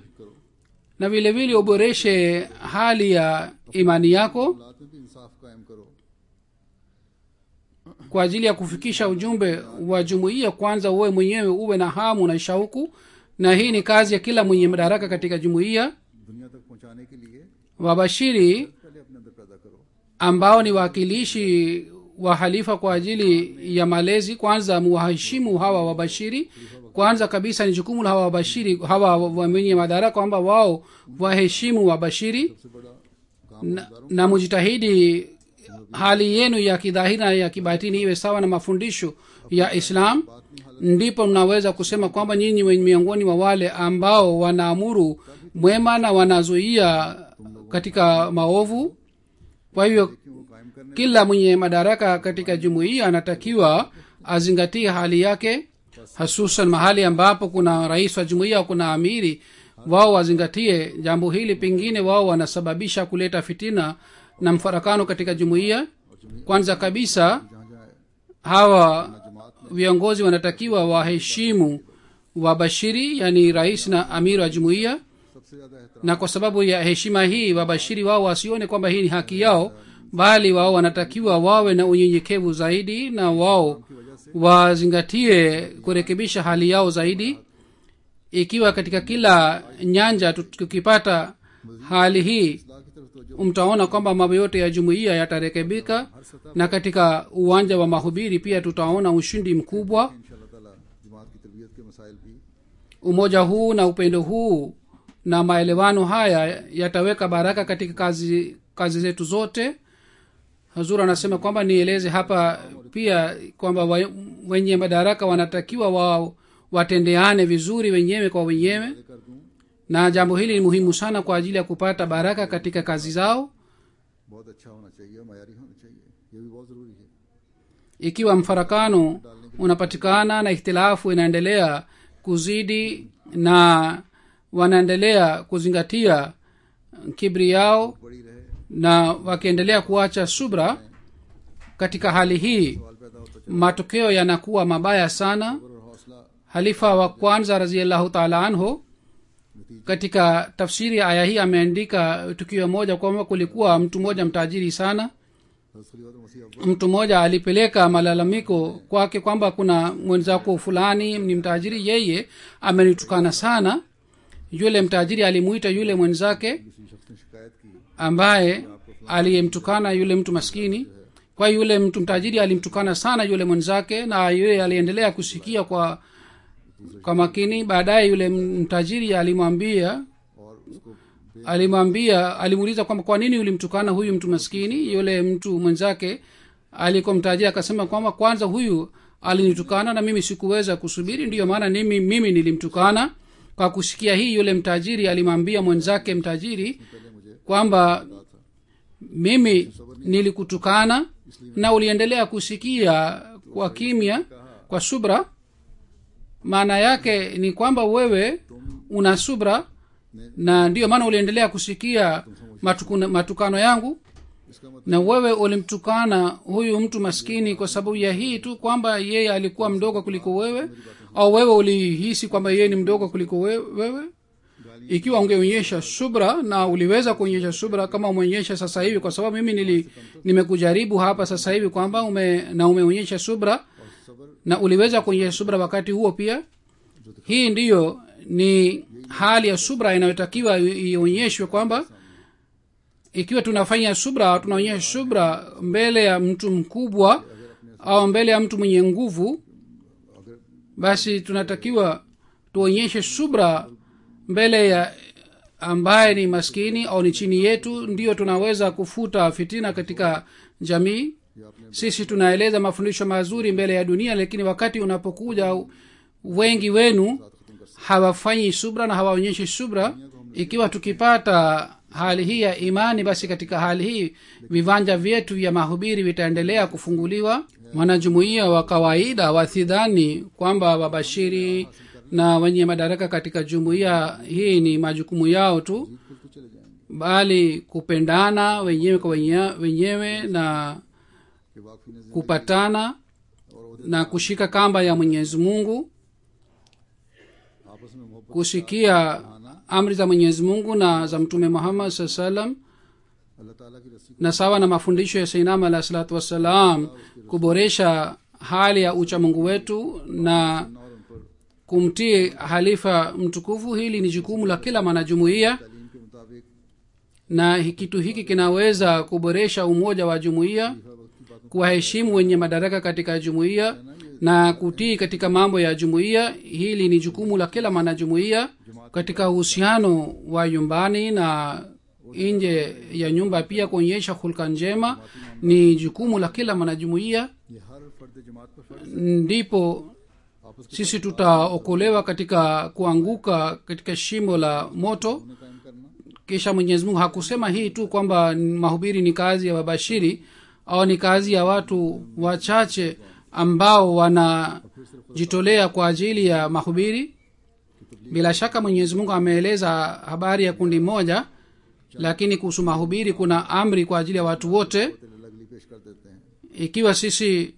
na vile vile uboreshe hali ya imani yako हालात में भी इंसाफ कायम करो kwa ajili ya kufikisha ujumbe wa jumuiya kwanza uwe mwenyewe uwe na hamu na shauku na hii ni kazi ya kila mwenye madaraka katika jumuiya दुनिया तक पहुंचाने के लिए wabashiri पहले अपने अंदर पैदा करो ambao ni waakilishi wahalifa kwa ajili ya malezi kwanza muwaheshimu hawa wabashiri kwanza kabisa ni jukumu la hawa wabashiri hawa wenye madaraka kwamba wao waheshimu wabashiri सबसे बड़ा काम na, na mujitahidi hali yenu ya kidhahiri na ya kibatini iwe sawa na mafundisho ya islam ndipo mnaweza kusema kwamba nyinyi wen- miongoni mwa wale ambao wanaamuru mwema na wanazuia katika maovu kwa hivyo वो कायम करने kila mwenye madaraka katika jumuiya anatakiwa azingatie hali yake hasusan mahali ambapo kuna rais wa jumuiya au kuna amiri wao wazingatie jambo hili pengine wao wanasababisha kuleta fitina na mfarakano katika jumuiya kwanza kabisa जहाँ जहाँ hawa जमात viongozi wanatakiwa waheshimu wabashiri yani rais na amiri wa jumuiya सबसे ज्यादा एहतराम na kwa sababu ya heshima hii wabashiri wao wasione kwamba hii ni haki yao bali wao wanatakiwa wawe na unyenyekevu zaidi na wao wazingatie kurekebisha hali yao zaidi ikiwa katika kila nyanja tu- tukipata hali hii इस्लाह की तरफ तो mtaona kwamba mambo yote ya jumuiya yatarekebika na katika uwanja wa mahubiri pia tutaona ushindi mkubwa इंशाल्लाह ताला जमात की तरबियत के मसाइल भी umoja huu na upendo huu na maelewano haya yataweka baraka katika kazi kazi zetu zote hazur anasema kwamba nieleze hapa pia kwamba wa- wenye madaraka wanatakiwa wa, watendeane vizuri wenyewe kwa wenyewe कर दूं na jambo hili ni muhimu sana kwa ajili ya kupata baraka katika kazi zao बहुत अच्छा होना चाहिए मयारी होना चाहिए ये भी बहुत जरूरी है ikiwa mfarakano unapatikana na ikhtilafu inaendelea kuzidi na wanaendelea kuzingatia kibri yao बड़ी रहे na wakiendelea kuacha subra katika hali hii सवाल पैदा होता चला matokeo yanakuwa mabaya sana और हौसला halifa wa kwanza raziallahu taala anhu katika tafsiri ya aya hii ameandika tukio moja kwamba kulikuwa mtu mmoja mtajiri sana खलीफा मसीह अव्वल mtu mmoja alipeleka malalamiko kwake kwamba kuna mwenzako fulani ni mtajiri yeye amenitukana sana yule mtajiri alimuita yule mwenzake किसी शख्स ने शिकायत की ambaye aliyemtukana yule mtu maskini kwa hiyo yule mtu mtajiri alimtukana sana yule mwenzake na yule aliendelea kusikia kwa kwa makini baadaye yule mtajiri alimwambia और उसको alimwambia alimuuliza kwamba kwa nini ulimtukana huyu mtu maskini yule mtu mwenzake alikuwa mtajiri akasema kwamba kwanza huyu alinitukana na mimi sikuweza kusubiri ndiyo maana mimi, mimi nilimtukana kwa kusikia hii yule mtajiri alimwambia mwenzake mtajiri kwamba mimi nilikutukana na uliendelea kusikia kwa kimya kwa subra maana yake ni kwamba wewe una subra na ndiyo maana uliendelea kusikia matukuna, matukano yangu इसका मतलब na wewe ulimtukana huyu mtu maskini kwa sababu ya hii tu kwamba yeye alikuwa mdogo kuliko wewe au wewe ulihisi kwamba yeye ni mdogo kuliko we- wewe ikiwa ungeonyesha subra na uliweza kuonyesha subra kama umeonyesha sasa hivi kwa sababu mimi nili nimekujaribu hapa sasa hivi kwamba ume na umeonyesha subra na uliweza kuonyesha subra wakati huo pia hii ndiyo ni hali ya subra inayotakiwa i- ionyeshwe kwamba ikiwa tunafanya subra tunaonyesha subra mbele ya mtu mkubwa au mbele ya mtu mwenye nguvu basi tunatakiwa tuonyeshe subra mbele ya ambaye ni maskini au ni chini yetu ndio tunaweza kufuta fitina katika jamii sisi tunaeleza mafundisho mazuri mbele ya dunia lakini wakati unapokuja wengi wenu hawafanyi subra na hawaonyeshi subra ikiwa tukipata hali hii ya imani basi katika hali hii viwanja vyetu vya mahubiri vitaendelea kufunguliwa wanajumuia wa kawaida wasidhani kwamba wabashiri na wenye madaraka katika jumuiya hii ni majukumu yao tu bali kupendana wenyewe kwa wenye- wenyewe na कि वाकफी ने kupatana na kushika kamba ya mwenyezi mungu आपस में मोहब्बत kusikia amri za mwenyezi mungu na za mtume muhammad saa salam अल्लाह ताला की रस्सी na sawa na mafundisho ya sainam alahi salatu wassalam kuboresha hali ya uchamungu wetu na और उन पर kumtii halifa mtukufu hili ni jukumu la kila mwanajumuiya तालीम के मुताबिक na hi- kitu hiki kinaweza kuboresha umoja wa jumuiya खलीफा वक्त की बातों kuwaheshimu wenye madaraka katika jumuiya na kutii katika mambo ya jumuiya hili ni jukumu la kila mwanajumuiya katika uhusiano wa nyumbani na nje ya nyumba pia kuonyesha hulka njema ni jukumu la kila mwanajumuiya ये हर फर्द जमात पर फर्ज ndipo sisi tutaokolewa katika kuanguka katika shimo la moto में कायम करना kisha mwenyezi mungu hakusema hii tu kwamba mahubiri ni kazi ya wabashiri au ni kazi ya watu wachache ambao wanajitolea kwa ajili ya mahubiri bila shaka mwenyezi mungu ameeleza habari ya kundi moja lakini kuhusu mahubiri kuna amri kwa ajili ya watu wote लगली पेश कर देते हैं ikiwa sisi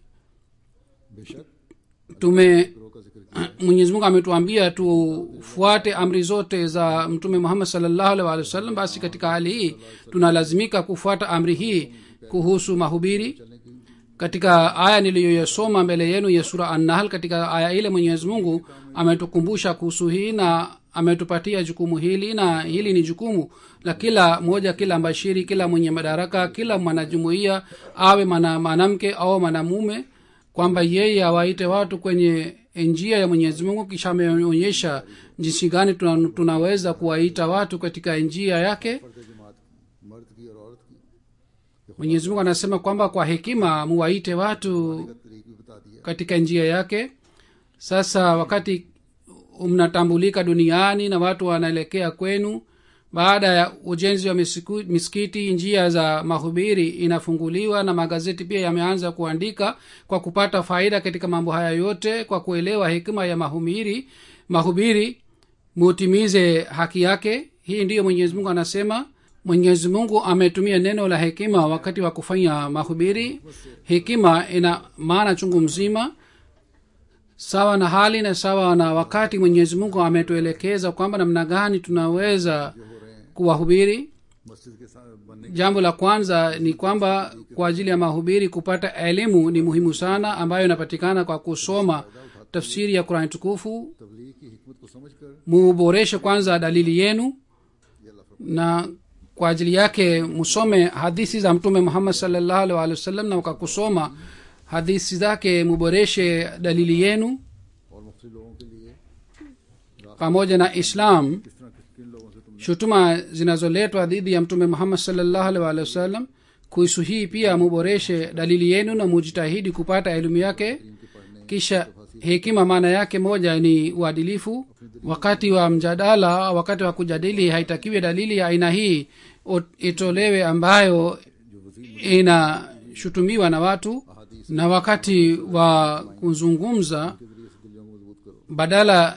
बेशक tume ग्रोह का जिक्र किया mwenyezi mungu ametuambia tufuate amri zote za mtume muhammad salllahu alih walih wasallam basi katika hali hii tunalazimika kufuata amri hii kuhusu mahubiri katika aya niliyoyasoma mbele yenu ya sura annahl katika aya ile mwenyezi mungu ametukumbusha kuhusu hii na ametupatia jukumu hili na hili ni jukumu la kila moja kila mbashiri kila mwenye madaraka kila mwanajumuiya awe mwana- mwanamke au mwanamume kwamba yeye awaite watu kwenye njia ya mwenyezi mungu kisha ameonyesha jinsi gani tuna, tunaweza kuwaita watu katika njia yake फर्द जमात मर्द की और औरत की mwenyezi mungu anasema kwamba kwa hekima muwaite watu का तरीक भी बता दिया katika njia yake sasa wakati mnatambulika duniani na watu wanaelekea kwenu baada ya ujenzi wa misiku- misikiti njia za mahubiri inafunguliwa na magazeti pia yameanza kuandika kwa kupata faida katika mambo haya yote kwa kuelewa hekima ya mahubiri mahubiri mutimize haki yake hii ndiyo mwenyezi mungu anasema mwenyezi mungu ametumia neno la hekima wakati wa kufanya mahubiri hekima ina maana chungu mzima sawa na hali na sawa na wakati mwenyezi mungu ametuelekeza kwamba namna gani tunaweza kuwahubiri मस्जिद के साथ बनने jambo la kwanza ni kwamba kwa ajili ya mahubiri kupata elimu ni muhimu sana ambayo inapatikana kwa kusoma tafsiri ya qurani tukufu तबलीग की हिकमत को समझकर muboreshe kwanza dalili yenu ये अल्लाह फरमाता na kwa ajili yake musome hadithi za mtume muhammad salllahu alih walih wasallam na wakakusoma hadithi zake muboreshe dalili yenu है। और मुख्तलिफ लोगों के लिए pamoja na islam किस तरह किस किन लोगों से तुमने shutuma zinazoletwa dhidi ya mtume muhammad salllahu alih walih wasallam kuhusu hii pia muboreshe dalili yenu na mujitahidi kupata elimu yake kisha hekima maana yake moja ni uadilifu wakati wa mjadala wakati wa kujadili haitakiwi dalili ya aina hii o- itolewe ambayo inashutumiwa na watu na wakati wa kuzungumza badala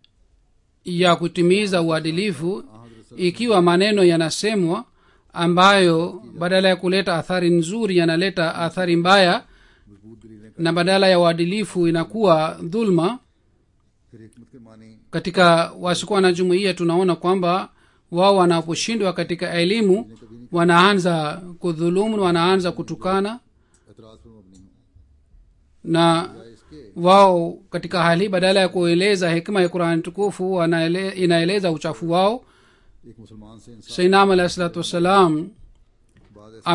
ya kutimiza uadilifu ikiwa maneno yanasemwa ambayo badala ya kuleta athari nzuri yanaleta athari mbaya na badala ya uadilifu inakuwa dhulma फिर हिकमत के मानी katika wasikuwa na jumuiya tunaona kwamba wao wanaposhindwa katika elimu wanaanza kudhulumu wanaanza kutukana एतराज पर मबनी हो na wao katika hali hii badala ya kueleza hekima ya qurani tukufu wanaele, inaeleza uchafu wao एक मुसलमान से इंसान sainam alahi salatu wassalam बाद ऐसे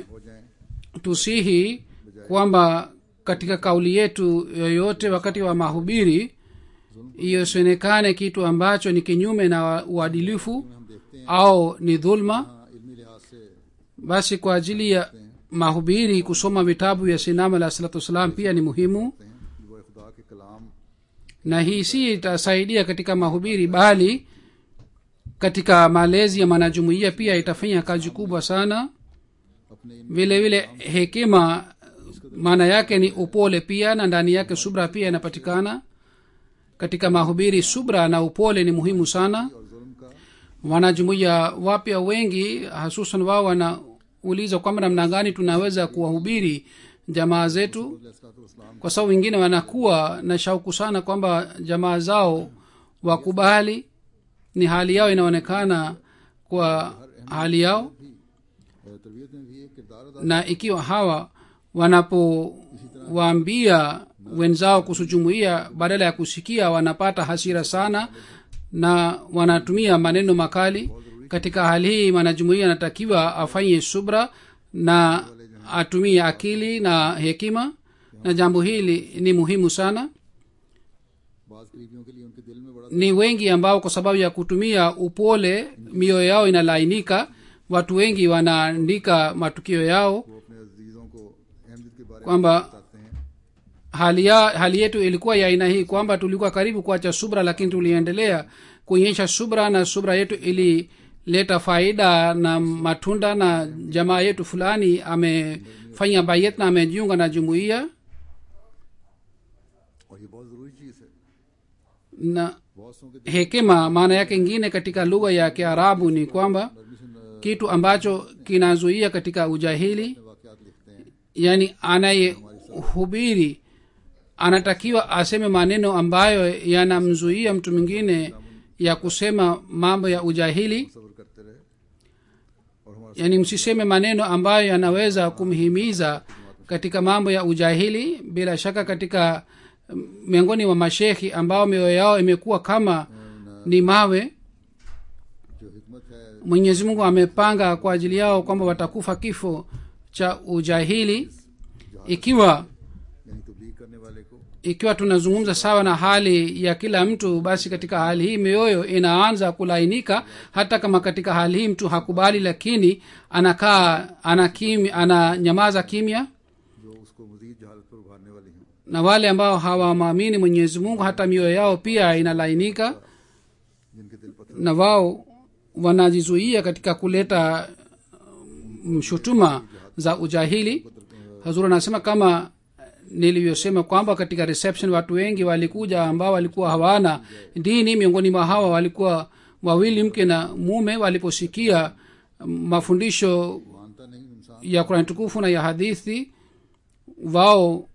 ametusihi हो जाए kwamba katika kauli yetu yoyote wakati wa mahubiri iyosionekane kitu ambacho ni kinyume na uadilifu हम देखते हैं au ni dhulma हाँ, इल्मी लिहाज से basi kwa ajili ya mahubiri kusoma vitabu vya sinam alahi salatu wassalam pia ni muhimu हैं वो खुदा के कलाम na hii si itasaidia katika mahubiri bali katika malezi ya mwanajumuiya pia itafanya kazi kubwa sana अपने इन vile vile hekima maana yake ni upole pia na ndani yake subra pia inapatikana katika mahubiri subra na upole ni muhimu sana और जुल्म का wanajumuiya wapya wengi hasusan wao wanauliza kwamba namna gani tunaweza kuwahubiri jamaa zetu इस्लाम kwa sababu wengine wanakuwa na shauku sana kwamba jamaa zao wakubali ni hali yao inaonekana kwa hali yao तरबियत में भी एक किरदार अदा na ikiwa hawa wanapowaambia wenzao kuhusu jumuiya badala ya kusikia wanapata hasira sana na wanatumia maneno makali katika hali hii mwanajumuiya anatakiwa afanye subra na atumie akili na hekima na jambo hili ni muhimu sana बाज करीबियों के लिए उनके दिल में बड़ा ni wengi ambao kwa sababu ya kutumia upole mioyo yao inalainika watu wengi wanaandika matukio yao वो अपने अजीजों को अहमद के बारे में kwamba बताते हैं hali, ya, hali yetu ilikuwa ya aina hii kwamba tulikuwa karibu kuacha subra lakini tuliendelea kuonyesha subra na subra yetu ilileta faida na matunda na jamaa yetu fulani amefanya bayet na amejiunga na jumuiya और ये बहुत ज़रूरी चीज़ है na बहुत सौ के hekima maana yake ingine katika lugha ya kiarabu ni kwamba permission kitu ambacho kinazuia katika ujahili वाकयात लिखते हैं yani anayehubiri anatakiwa aseme maneno ambayo yanamzuia mtu mwingine ya kusema mambo ya ujahili सब्र करते रहे और हमारा yani msiseme maneno ambayo yanaweza kumhimiza katika mambo ya ujahili bila shaka katika mm, miongoni mwa mashekhi ambao mioyo yao imekuwa kama ni mawe जो हिकमत है mwenyezi mungu amepanga kwa ajili yao kwamba watakufa kifo cha ujahili ikiwa यानी तबलीग करने वाले को ikiwa tunazungumza sawa na hali ya kila mtu basi katika hali hii mioyo inaanza kulainika hata kama katika hali hii mtu hakubali lakini anakaa ana kimi, ananyamaza kimya जो उसको मजीद जहालत पर उभारने वाली हैं na wale ambao hawamwamini mwenyezi mungu hata mioyo yao pia inalainika जिनके दिल पत्थर na wao wanajizuia katika kuleta um, shutuma za ujahili hazur anasema kama nilivyosema kwamba katika reception watu wengi walikuja ambao walikuwa hawana dini miongoni mwa hawa walikuwa wawili mke na mume waliposikia um, mafundisho मानता नहीं इंसान ya kurani tukufu na ya hadithi wao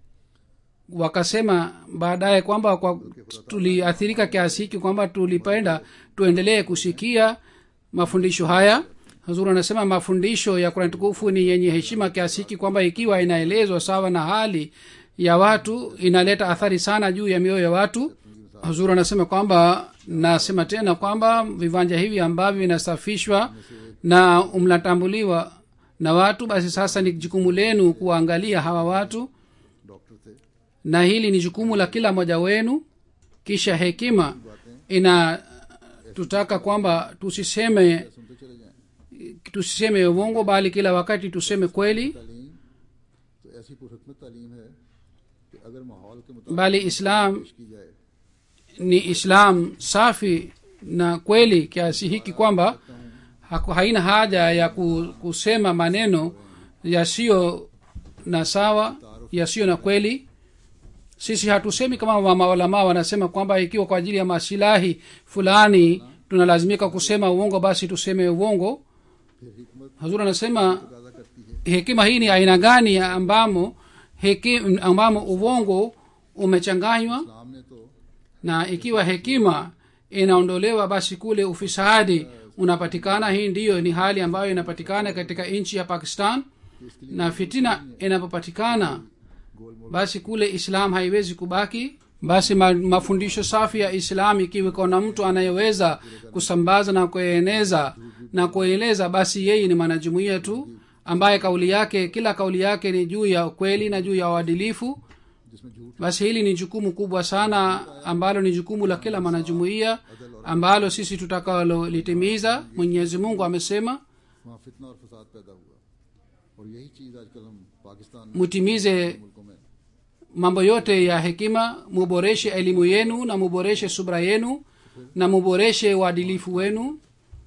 wakasema baadaye kwamba kwa tuliathirika kiasi hiki kwamba tulipenda tuendelee kusikia mafundisho haya hazur anasema mafundisho ya kurani tukufu ni yenye heshima kiasi hiki kwamba ikiwa inaelezwa sawa na hali ya watu inaleta athari sana juu ya mioyo ya watu hazur anasema kwamba nasema tena kwamba viwanja hivi ambavyo vinasafishwa na mnatambuliwa na watu basi sasa ni jukumu lenu kuwaangalia hawa watu doctor थे na hili ni jukumu la kila mmoja wenu kisha hekima ina tutaka kwamba tusiseme सुनते चले जाएं tusiseme uongo bali kila wakati tuseme kweli तालीम तो ऐसी पुरहकमत तालीम है कि अगर माहौल के मुताबिक bali islam पेश की जाए ni islam safi na kweli kiasi hiki kwamba haku- haina haja ya ku- kusema maneno yasiyo na sawa yasiyo na kweli sisi hatusemi kama maulamaa wanasema kwamba ikiwa kwa ajili ya masilahi fulani tunalazimika kusema uongo basi tuseme uongo फिर हिकमत hazur anasema पैदा करती है hekima hii ni aina gani ya ambamo heki, ambamo uongo umechanganywa इस्लाम ने तो na ikiwa hekima inaondolewa basi kule ufisadi unapatikana hii ndiyo ni hali ambayo inapatikana katika nchi ya pakistan na fitina inapopatikana basi kule islam haiwezi kubaki basi ma, mafundisho safi ya islam ikiwa kuna mtu anayeweza kusambaza na kueneza na kueleza basi yeye ni mwanajumuia tu ambaye kauli yake kila kauli yake ni juu ya ukweli na juu ya uadilifu जिसमें झूठ basi hili ni jukumu kubwa sana ambalo ni jukumu la kila mwanajumuiya ambalo sisi tutakalolitimiza mwenyezi mungu amesema वहाँ फितना और फसाद पैदा हुआ और यही चीज़ आजकल हम पाकिस्तान में mutimize मुल्कों में mambo yote ya hekima muboreshe elimu yenu na muboreshe subra yenu na muboreshe uadilifu wenu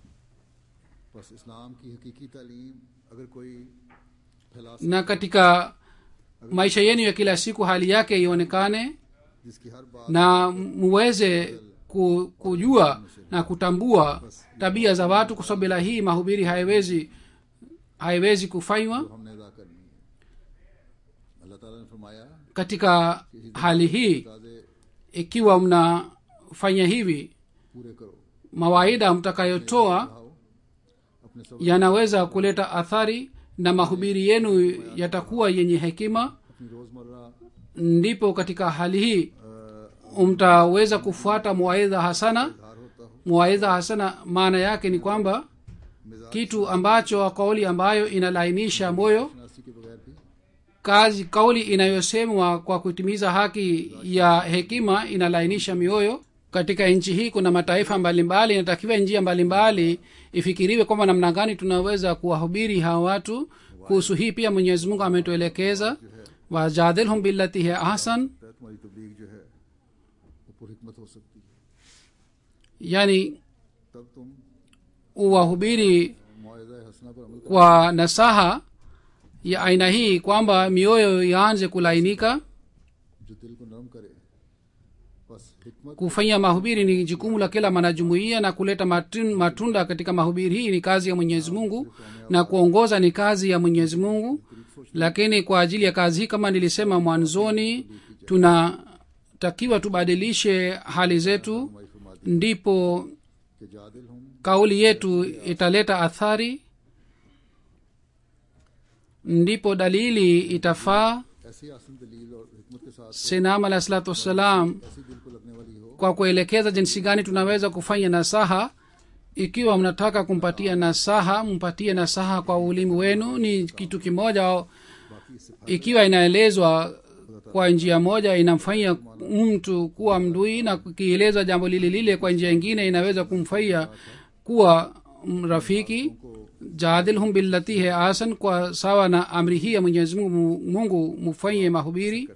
बस इस्लाम की हकीकी तालीम अगर कोई फैला na katika maisha yenu ya kila siku hali yake ionekane जिसकी हर बात na muweze ku- kujua na kutambua tabia za watu kwa sababu bila hii mahubiri haiwezi haiwezi kufanywa जो हमने अदा करनी है अल्लाह ताला ने फरमाया katika hali hii ताज़े ikiwa mnafanya hivi पूरे करो mawaida mtakayotoa आओ अपने सब yanaweza kuleta athari na mahubiri yenu yatakuwa yenye hekima अपनी रोज़मर्रा ndipo katika hali hii अ, mtaweza kufuata mwaidha hasana धार होता हो mwaidha hasana maana yake ni kwamba मिजाज kitu ambacho kauli ambayo inalainisha moyo शनासी के बगैर भी kazi kauli inayosemwa kwa kutimiza haki ya hekima inalainisha mioyo katika nchi hii kuna mataifa mbalimbali inatakiwa njia mbalimbali ifikiriwe kwamba namna gani tunaweza kuwahubiri hawa watu kuhusu hii pia mwenyezi mungu ametuelekeza wajadilhum billati hi ahsan तो तुम्हारी तबलीग जो है वो पुरहिकमत हो सकती है yani तब तुम uwahubiri मुआवजा हसना पर अमल kwa nasaha ya aina hii kwamba mioyo yaanze kulainika जो दिल को नरम करे बस हिकमत kufanya mahubiri ni jukumu la kila mwanajumuiya na kuleta matun- matunda katika mahubiri hii ni kazi ya mwenyezi mungu na kuongoza ni kazi ya mwenyezi mungu lakini kwa ajili ya kazi hii kama nilisema mwanzoni tunatakiwa tubadilishe hali zetu ndipo के जादिल हम kauli yetu italeta athari ndipo dalili itafaa ऐसी आसन दलील और हिकमत के साथ sinam alahi salatu wassalam ऐसी दिल को लगने वाली हो kwa kuelekeza jinsi gani tunaweza kufanya nasaha ikiwa mnataka kumpatia nasaha mpatie nasaha kwa ulimi wenu ni kitu kimoja बाकी इससे ikiwa inaelezwa kwa njia moja inamfanya mtu kuwa mdui na kielezwa jambo lile lile kwa njia ingine inaweza kumfanya kuwa mm, rafiki jadilhum billati he asan kwa sawa na amri hii ya mwenyezi mungu mungu mufanye mahubiri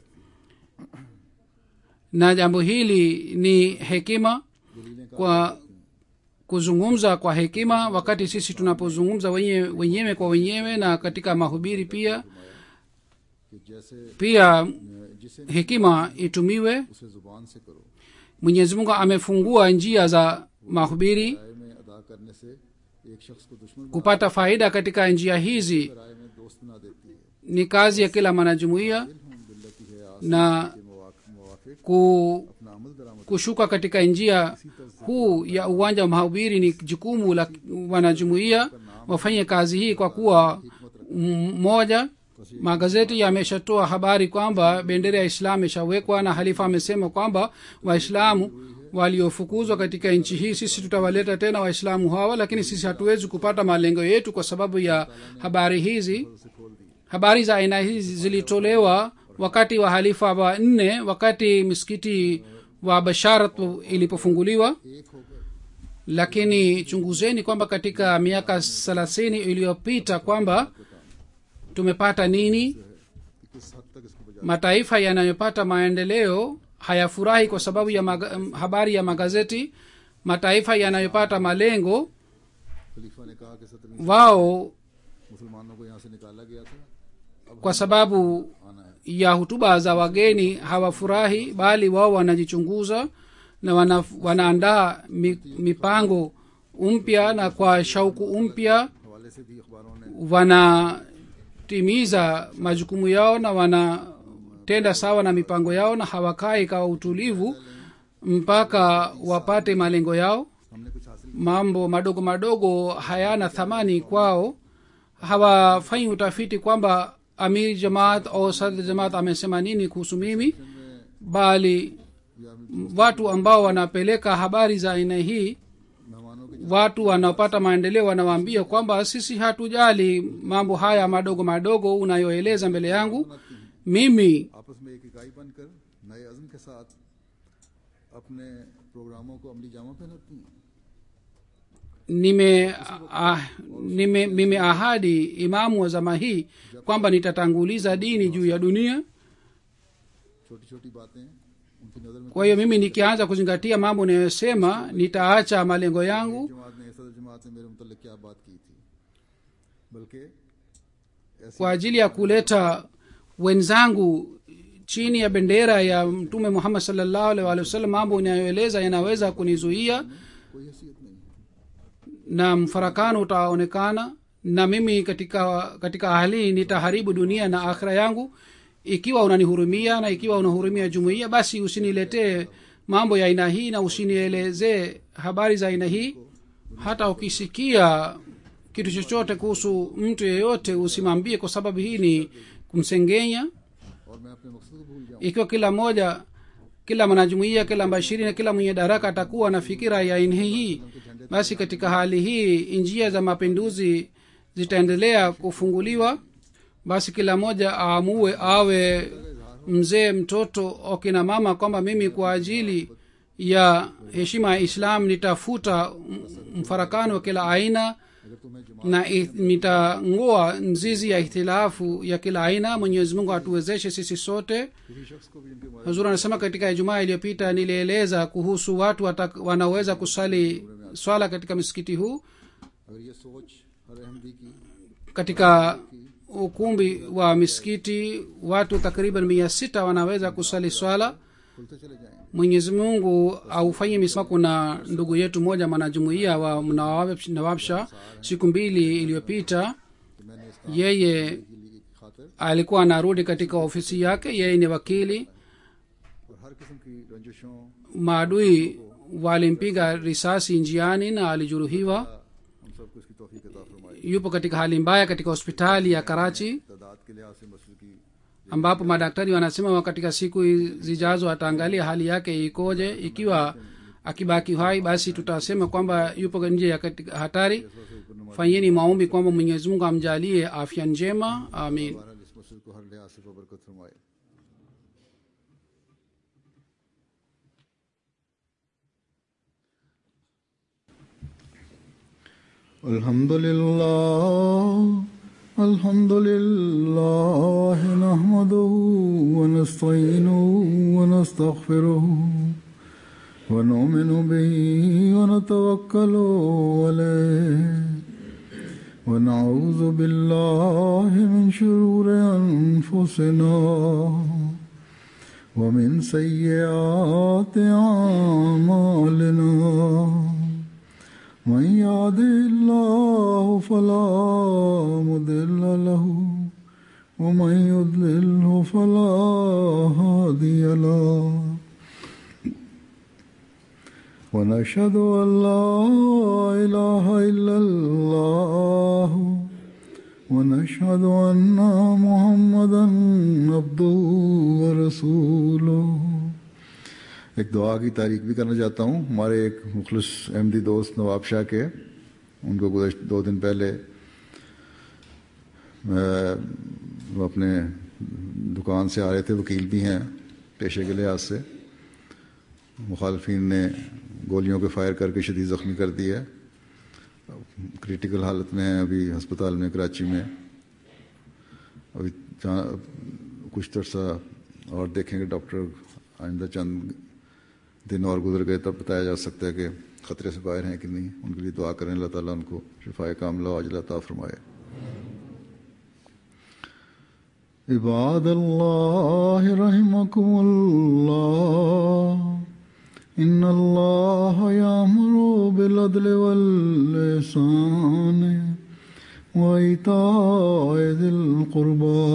na jambo hili ni hekima kwa kuzungumza kwa hekima wakati sisi tunapozungumza wenyewe, wenyewe kwa wenyewe na katika mahubiri pia कि जैसे pia अ, जिसे hekima itumiwe उसे जुबान से करो mwenyezi mungu amefungua njia za mahubiri राय में अदा करने से एक शख्स को दुश्मन बना kupata faida katika njia hizi राय में दोस्त बना देती है ni kazi ya kila mwanajumuiya हम बिल्लती है आस na के मवाक- मुवाफिक ku, अपना अमल दरामद kushuka katika njia huu ya uwanja wa mahubiri ni jukumu la wanajumuiya wafanye kazi hii kwa kuwa mmoja magazeti yameshatoa habari kwamba bendera ya islamu ishawekwa na halifa amesema kwamba waislamu waliofukuzwa katika nchi hii sisi tutawaleta tena waislamu hawa lakini sisi hatuwezi kupata malengo yetu kwa sababu ya habari hizi habari za aina hizi zilitolewa wakati wa halifa wa nne wakati misikiti wa basharat ilipofunguliwa एक होकर lakini chunguzeni kwamba katika miaka thelathini iliyopita kwamba tumepata nini कि किस हद तक इसको बजा mataifa yanayopata maendeleo hayafurahi kwa sababu ya maga, m- habari ya magazeti mataifa yanayopata malengo खलीफा ने कहा कि सत्रहवीं wao मुसलमानों को यहाँ से निकाला गया था kwa sababu आना है ya hutuba za wageni hawafurahi bali wao wanajichunguza na wana, wanaandaa mi, mipango mpya na kwa shauku mpya हवाले से भी अखबारों ने wanatimiza majukumu yao na wanatenda sawa na mipango yao na hawakai kwa utulivu mpaka wapate malengo yao हमने कुछ हासिल mambo madogo madogo hayana thamani kwao hawafanyi utafiti kwamba amir jamaat au sadr jamaat amesema nini kuhusu mimi bali watu ambao wanapeleka habari za aina hii मेहमानों के watu wanaopata maendeleo wanawaambia kwamba sisi hatujali mambo haya madogo madogo unayoeleza mbele yangu mimi आपस में एक इकाई बनकर नए अज़म के साथ अपने प्रोग्रामों को अमली जामा पहनाती हैं nime ah, nime nimeahadi imamu wa zama hii kwamba nitatanguliza dini juu ya dunia छोटी छोटी बातें उनकी नज़र में kwa hiyo mimi nikianza kuzingatia mambo ninayosema nitaacha malengo yangu जमात ने सदर जमात ने मेरे मुतल्लिक क्या बात की थी बल्कि ऐसी kwa ajili ya kuleta wenzangu chini ya bendera ya mtume muhammad salllahu alaihi wa sallam mambo inayoeleza yanaweza kunizuia कोई हैसियत नहीं na mfarakano utaonekana na mimi katika katika hali hii nitaharibu dunia na akhira yangu ikiwa unanihurumia na ikiwa unahurumia jumuiya basi usiniletee mambo ya aina hii na usinielezee habari za aina hii hata ukisikia kitu chochote kuhusu mtu yeyote usimwambie kwa sababu hii ni kumsengenya और मैं अपने मकसद को भूल जाऊं ikiwa kila mmoja kila mwanajumuia kila mbashiri na kila mwenye daraka atakuwa na fikira ya aina hii basi katika hali hii njia za mapinduzi zitaendelea kufunguliwa basi kila mmoja aamue awe mzee mtoto akina mama kwamba mimi kwa ajili ya heshima ya islam nitafuta m- mfarakano wa kila aina अगर तुम्हें जमा na i- nitang'oa mzizi ya ihtilafu ya kila aina mwenyezi mungu atuwezeshe sisi sote किसी शख्स को भी इनके बारे huzuri anasema katika ijumaa iliyopita nilieleza kuhusu watu wata, wanaoweza kusali swala katika msikiti huu अगर ये सोच हर अहमदी की katika ukumbi wa misikiti watu takriban mia sita wanaweza kusali swala खुलते चले जाएंगे mwenyezi mungu aufanye misama kuna ndugu yetu moja mwanajumuia wa Nawab- nawabsha siku mbili iliyopita तो मैंने इस yeye की लिए खातिर alikuwa anarudi katika ofisi yake yeye ni wakili और हर किस्म की रंजिशों maadui walimpiga risasi njiani na alijeruhiwa हम सबको इसकी तोफीक अता फरमाई yupo katika hali mbaya katika hospitali ya karachi तादाद के लिहाज से मसल की ambapo madaktari wanasema katika siku zijazo ataangalia hali yake ikoje ikiwa akibaki hai basi tutasema kwamba yupo nje ya katika hatari fanyeni maombi kwamba mwenyezi mungu amjalie afya njema amin बहरहाल इस मसल को हर लिहाज से बरकत फरमाए الحمد لله الحمد لله نحمده ونستعينه ونستغفره ونؤمن به ونتوكل عليه ونعوذ بالله من شرور أنفسنا ومن سيئات أعمالنا من يهده الله فلا مضل له ومن يضلله فلا هادي له ونشهد أن لا إله إلا الله ونشهد أن محمدا عبده ورسوله एक दुआ की तारीख भी करना चाहता हूँ हमारे एक मुखलिस अहमदी दोस्त नवाब शाह के उनको गुजशत दो दिन पहले अ, वो अपने दुकान से आ रहे थे वकील भी हैं पेशे के लिहाज से मुखालफी ने गोलियों के फायर करके शदीद ज़ख्मी कर दिया है क्रिटिकल हालत में है अभी अस्पताल में कराची में अभी जहाँ कुछ तरसा और देखेंगे डॉक्टर आइंदा चंद दिन और गुजर गए तब बताया जा सकता है कि ख़तरे से बाहर हैं कि नहीं उनके लिए दुआ करें अल्लाह ताला उनको शिफाए कामला अजला ता फरमाए इबाद अल्लाह रहमकुम अल्लाह إن الله يأمر بالعدل والإحسان وإيتاء ذي القربى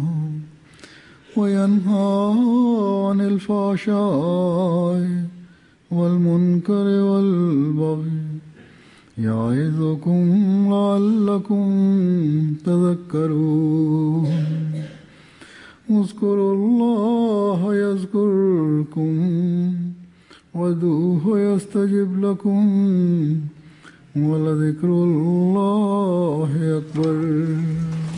وينهى عن الفحشاء والمنكر والبغي يعظكم لعلكم تذكرون اذكروا الله يذكركم وادعوه يستجب لكم ولذكر الله أكبر